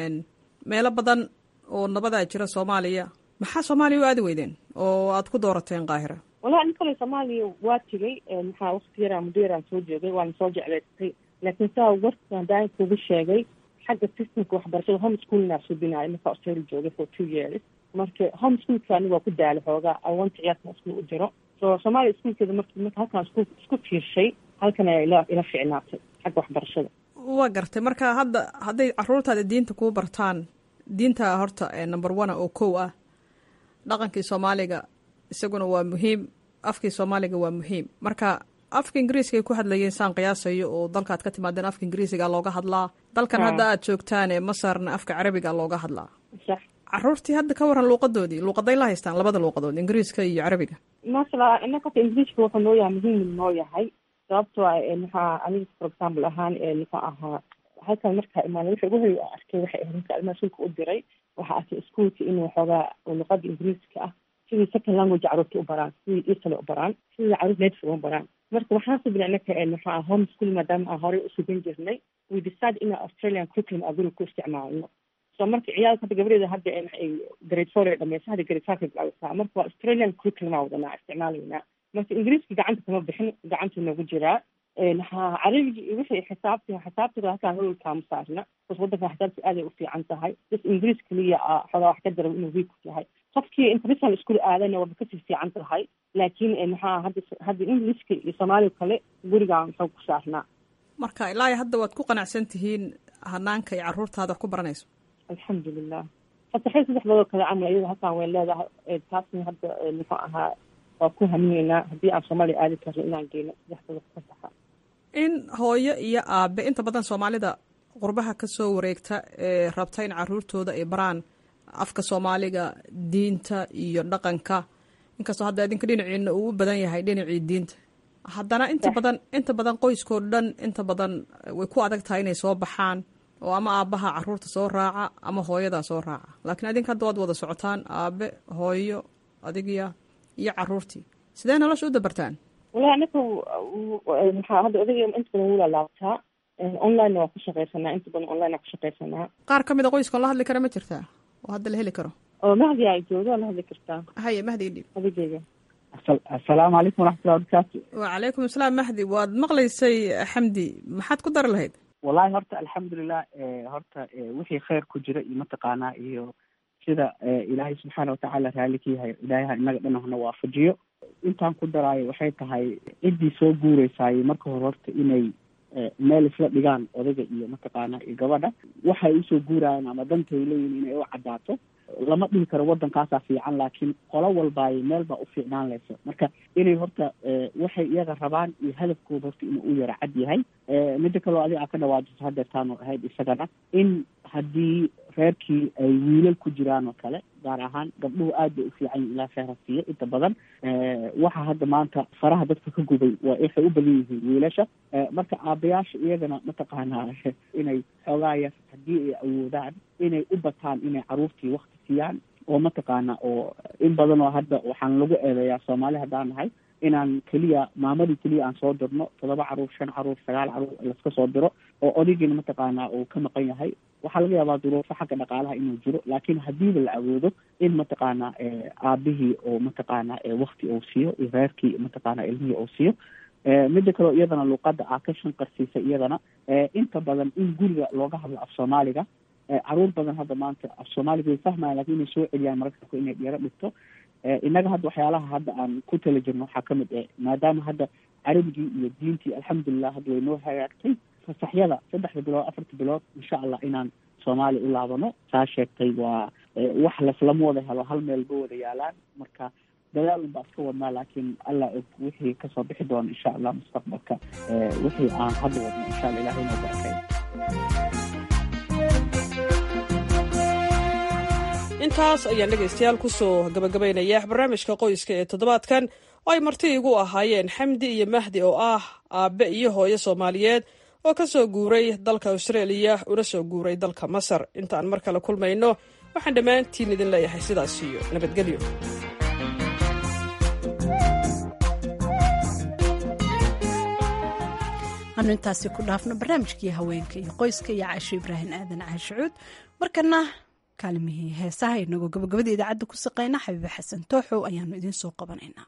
P: meelo badan oo nabadaa jira soomaaliya maxaa soomaaliya u aadi weydeen oo aad ku doorateen qaahira
Q: wallahi ani kale soomaaliya waa tegay maxaa wakti yaraa muddo yaraan soo joogay waana soo jeclaystay laakiin saa warka hadaan kugu sheegay xagga systemka waxbarashada home schoolnaa subinaayo marka australia joogay for two years marka home schoolka aniga waa ku daala xoogaa awanta ciyaarka iskuul u jiro so soomaaliya iskuulkeeda mark marka halkaan isku isku fiirshay halkan ayaa ila ila ficnaatay xagga waxbarashada
P: waa gartay marka hadda hadday caruurtaada diinta kuu bartaan diinta horta number one oo kow ah dhaqankii soomaaliga isaguna waa muhiim afkii soomaaliga waa muhiim marka afka ingiriiskaay ku hadlayeen saan qiyaasayo oo dalkaad ka timaadeen afka ingiriisiga looga hadlaa dalkan hadda aad joogtaan ee masarna afka carabiga looga hadlaa caruurtii hadda ka waran luuqadoodii luuqaday la haystaan labada luuqadood ingiriiska iyo carabiga
Q: maasala inaka horta ingiriiska wuxuu noo yahay muhiim noo yahay sababtoo ah maxaa aniga for example ahaan muxuu ahaa halkan markaa imaana wixii ugu horeya arkay waxay ahayd marka ilmaha shulka u diray waxaa arkay iskuolka inuu xoogaa luqada ingiriiska ah sidii second language caruurta u baraan sidii isale u baraan sidii caruur native u baraan marka waxaan subina inaka maxaa home school maadaama aan horey usubin jirnay we decide ina australian curriculum aa guriga ku isticmaalno so marka ciyaalka hadda gabadheeda hadda ay grade four ay dhamaysa hadda grade five ay bilaabaysaa marka waa australian curriculum aa wadanaa isticmaalaynaa marka ingiriiska gacanta kama bixin gacantuu nagu jiraa carabiga iyo wixii xisaabti xisaabtiga halkaan hololkaama saarna bas wadankan xisaabti aaday u fiican tahay bas ingiriis keliya a xogaa wax ka darab inuu week yahay qofkii international school aadayna waaba kasii fiican tahay laakiin maxaa hadda hadda englishka iyo soomaaliga kale gurigaan xoog ku saarnaa
P: marka ilaa hadda waad ku qanacsan tihiin hanaanka iyo caruurtaada wax ku baranayso
Q: alxamdulilah fasaxay saddex badoo kale camal iyada halkaan way leedahay taasna hadda muxuu ahaa waa ku hamiyeynaa haddii aan soomaaliya aadi karno inaan geyno saddex badoo fasaxa
P: in hooyo iyo aabe inta badan soomaalida qurbaha ka soo wareegta ee rabta in caruurtooda ay baraan afka soomaaliga diinta iyo dhaqanka inkastoo hadda idinka dhinaciina uu u badan yahay dhinacii diinta haddana inta badan inta badan qoyskoo dhan inta badan way ku adag tahay inay soo baxaan oo ama aabbaha caruurta soo raaca ama hooyadaa soo raaca laakiin adinka hadda waad wada socotaan aabe hooyo adigiya iyo caruurtii sidee nolosha u dabartaan
Q: walahi anaka maxaa hadda odayga inta badan wula laabtaa online waa ku shaqaysanaa inta badan online waa ku shaqaysanaa
P: qaar ka mid a qoyskoon la hadli kara ma jirtaa oo hadda la heli karo
Q: oo mahdi ay jooga la hadli kartaa
P: haye mahdi idhib
Q: adigeyga
R: asalaamu calaykum waraxmatullahi wabarakaatu
P: wacalaykum asalaam mahdi waad maqlaysay xamdi maxaad ku dari lahayd
R: wallahi horta alxamdulilah horta wixii khayr ku jira iyo mataqaanaa iyo sida ilaahay subxaana watacaala raalli ka yahay ilaahay inaga dhan hana waafajiyo intaan ku daraayo waxay tahay ciddii soo guureysaayey marka hore horta inay meel isla dhigaan odayga iyo mataqaana iyo gabadha waxay usoo guurayaan ama dantay leeyihin inay u caddaato lama dhihi karo waddankaasaa fiican laakiin qolo walbaaye meel baa u fiicnaan laysa marka inay horta waxay iyaga rabaan iyo hadafkooda horta inuu u yara cad yahay midda kaloo adiga aa ka dhawaajiso hadeertaanu ahayd isagana in haddii reerkii ay wiilal ku jiraan oo kale gaar ahaan gabdhuhu aad bay u fiican yihin ilaa kheyra siiya inta badan waxa hadda maanta faraha dadka ka gubay waa waxay u badan yihiin wiilasha marka aabayaasha iyagana mataqaanaa inay xoogaa yar haddii ay awoodaan inay u bataan inay caruurtii wakti siiyaan oo mataqaana oo in badan oo hadda waxaan lagu eedeeyaa soomaali haddaan nahay inaan keliya maamadii keliya aan soo dirno toddoba caruur shan caruur sagaal caruur laska soo diro oo odaygiina mataqaanaa uu ka maqan yahay waxaa laga yaabaa duruufo xagga dhaqaalaha inuu jiro laakiin hadiiba la awoodo in mataqaanaa aabihii oo mataqaanaa wakti uu siiyo iyo reerkii mataqaanaa ilmihii uu siiyo midda kaleo iyadana luuqadda aa ka shanqarsiisa iyadana inta badan in guriga looga hadlo af soomaaliga caruur badan hadda maanta af soomaaliga way fahmayan lakin inay soo celiyaan mararka inay dhiyaro dhigto innaga hadda waxyaalaha hadda aan ku tala jirno waxaa kamid eh maadaama hadda carabigii iyo diintii alxamdulilah hadda way noo hagaagtay fasaxyada saddexda bilood afarta bilood insha allah inaan soomaaliya u laabano saa sheegtay waa wax laslama wada helo hal meel ba wada yaalaan marka dadaal un baa iska wadnaa laakiin allah og wixii kasoo bixi doona insha allah mustaqbalka wixii aan hadda wadno insha allah ilahay noo barakay
P: intaas ayaan dhegaystayaal kusoo gabagabaynaya barnaamijka qoyska ee toddobaadkan oo ay marti igu ahaayeen xamdi iyo mahdi oo ah aabbe iyo hooyo soomaaliyeed oo ka soo guuray dalka austraeliya una soo guuray dalka masar intaan mar kale kulmayno waxaan dhammaantiin idin leeyahay sidaas iyo nabadgelyo
A: anu intaasi ku dhaafno barnaamijkii haweenka iyo qoyska iyo caasho ibraahim aadan caashicuud markana kaalimihii heesaha inagoo gabagabada idaacadda ku saqayna xabiibe xasan tooxow ayaanu idiin soo qabanaynaa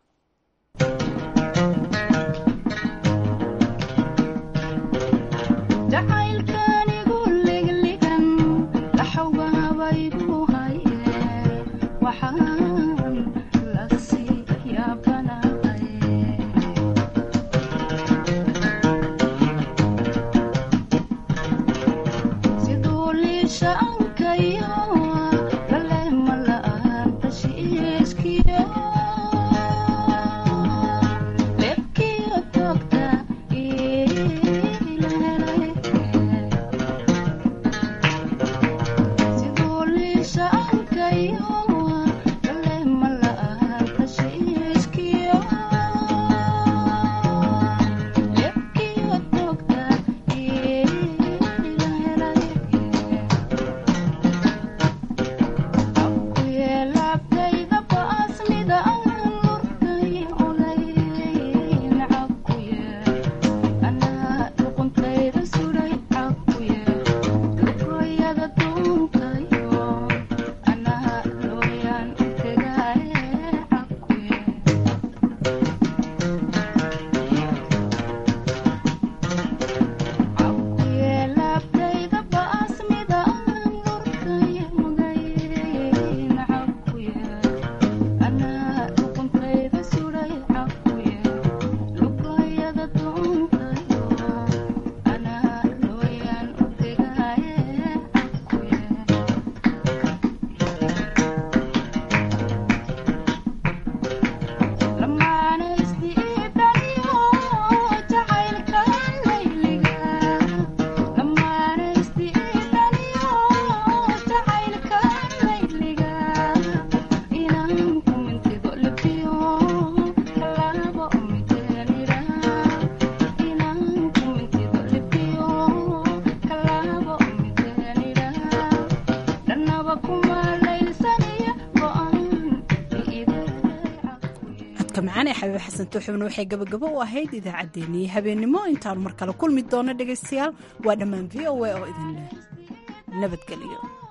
A: codka macaan ee xabiib xasan tuuxubna waxay gabagabo u ahayd idaacaddeenii habeennimo intaanu mar kale kulmi doono dhegaystayaal waa dhammaan v o a oo idin leh nabadgelyo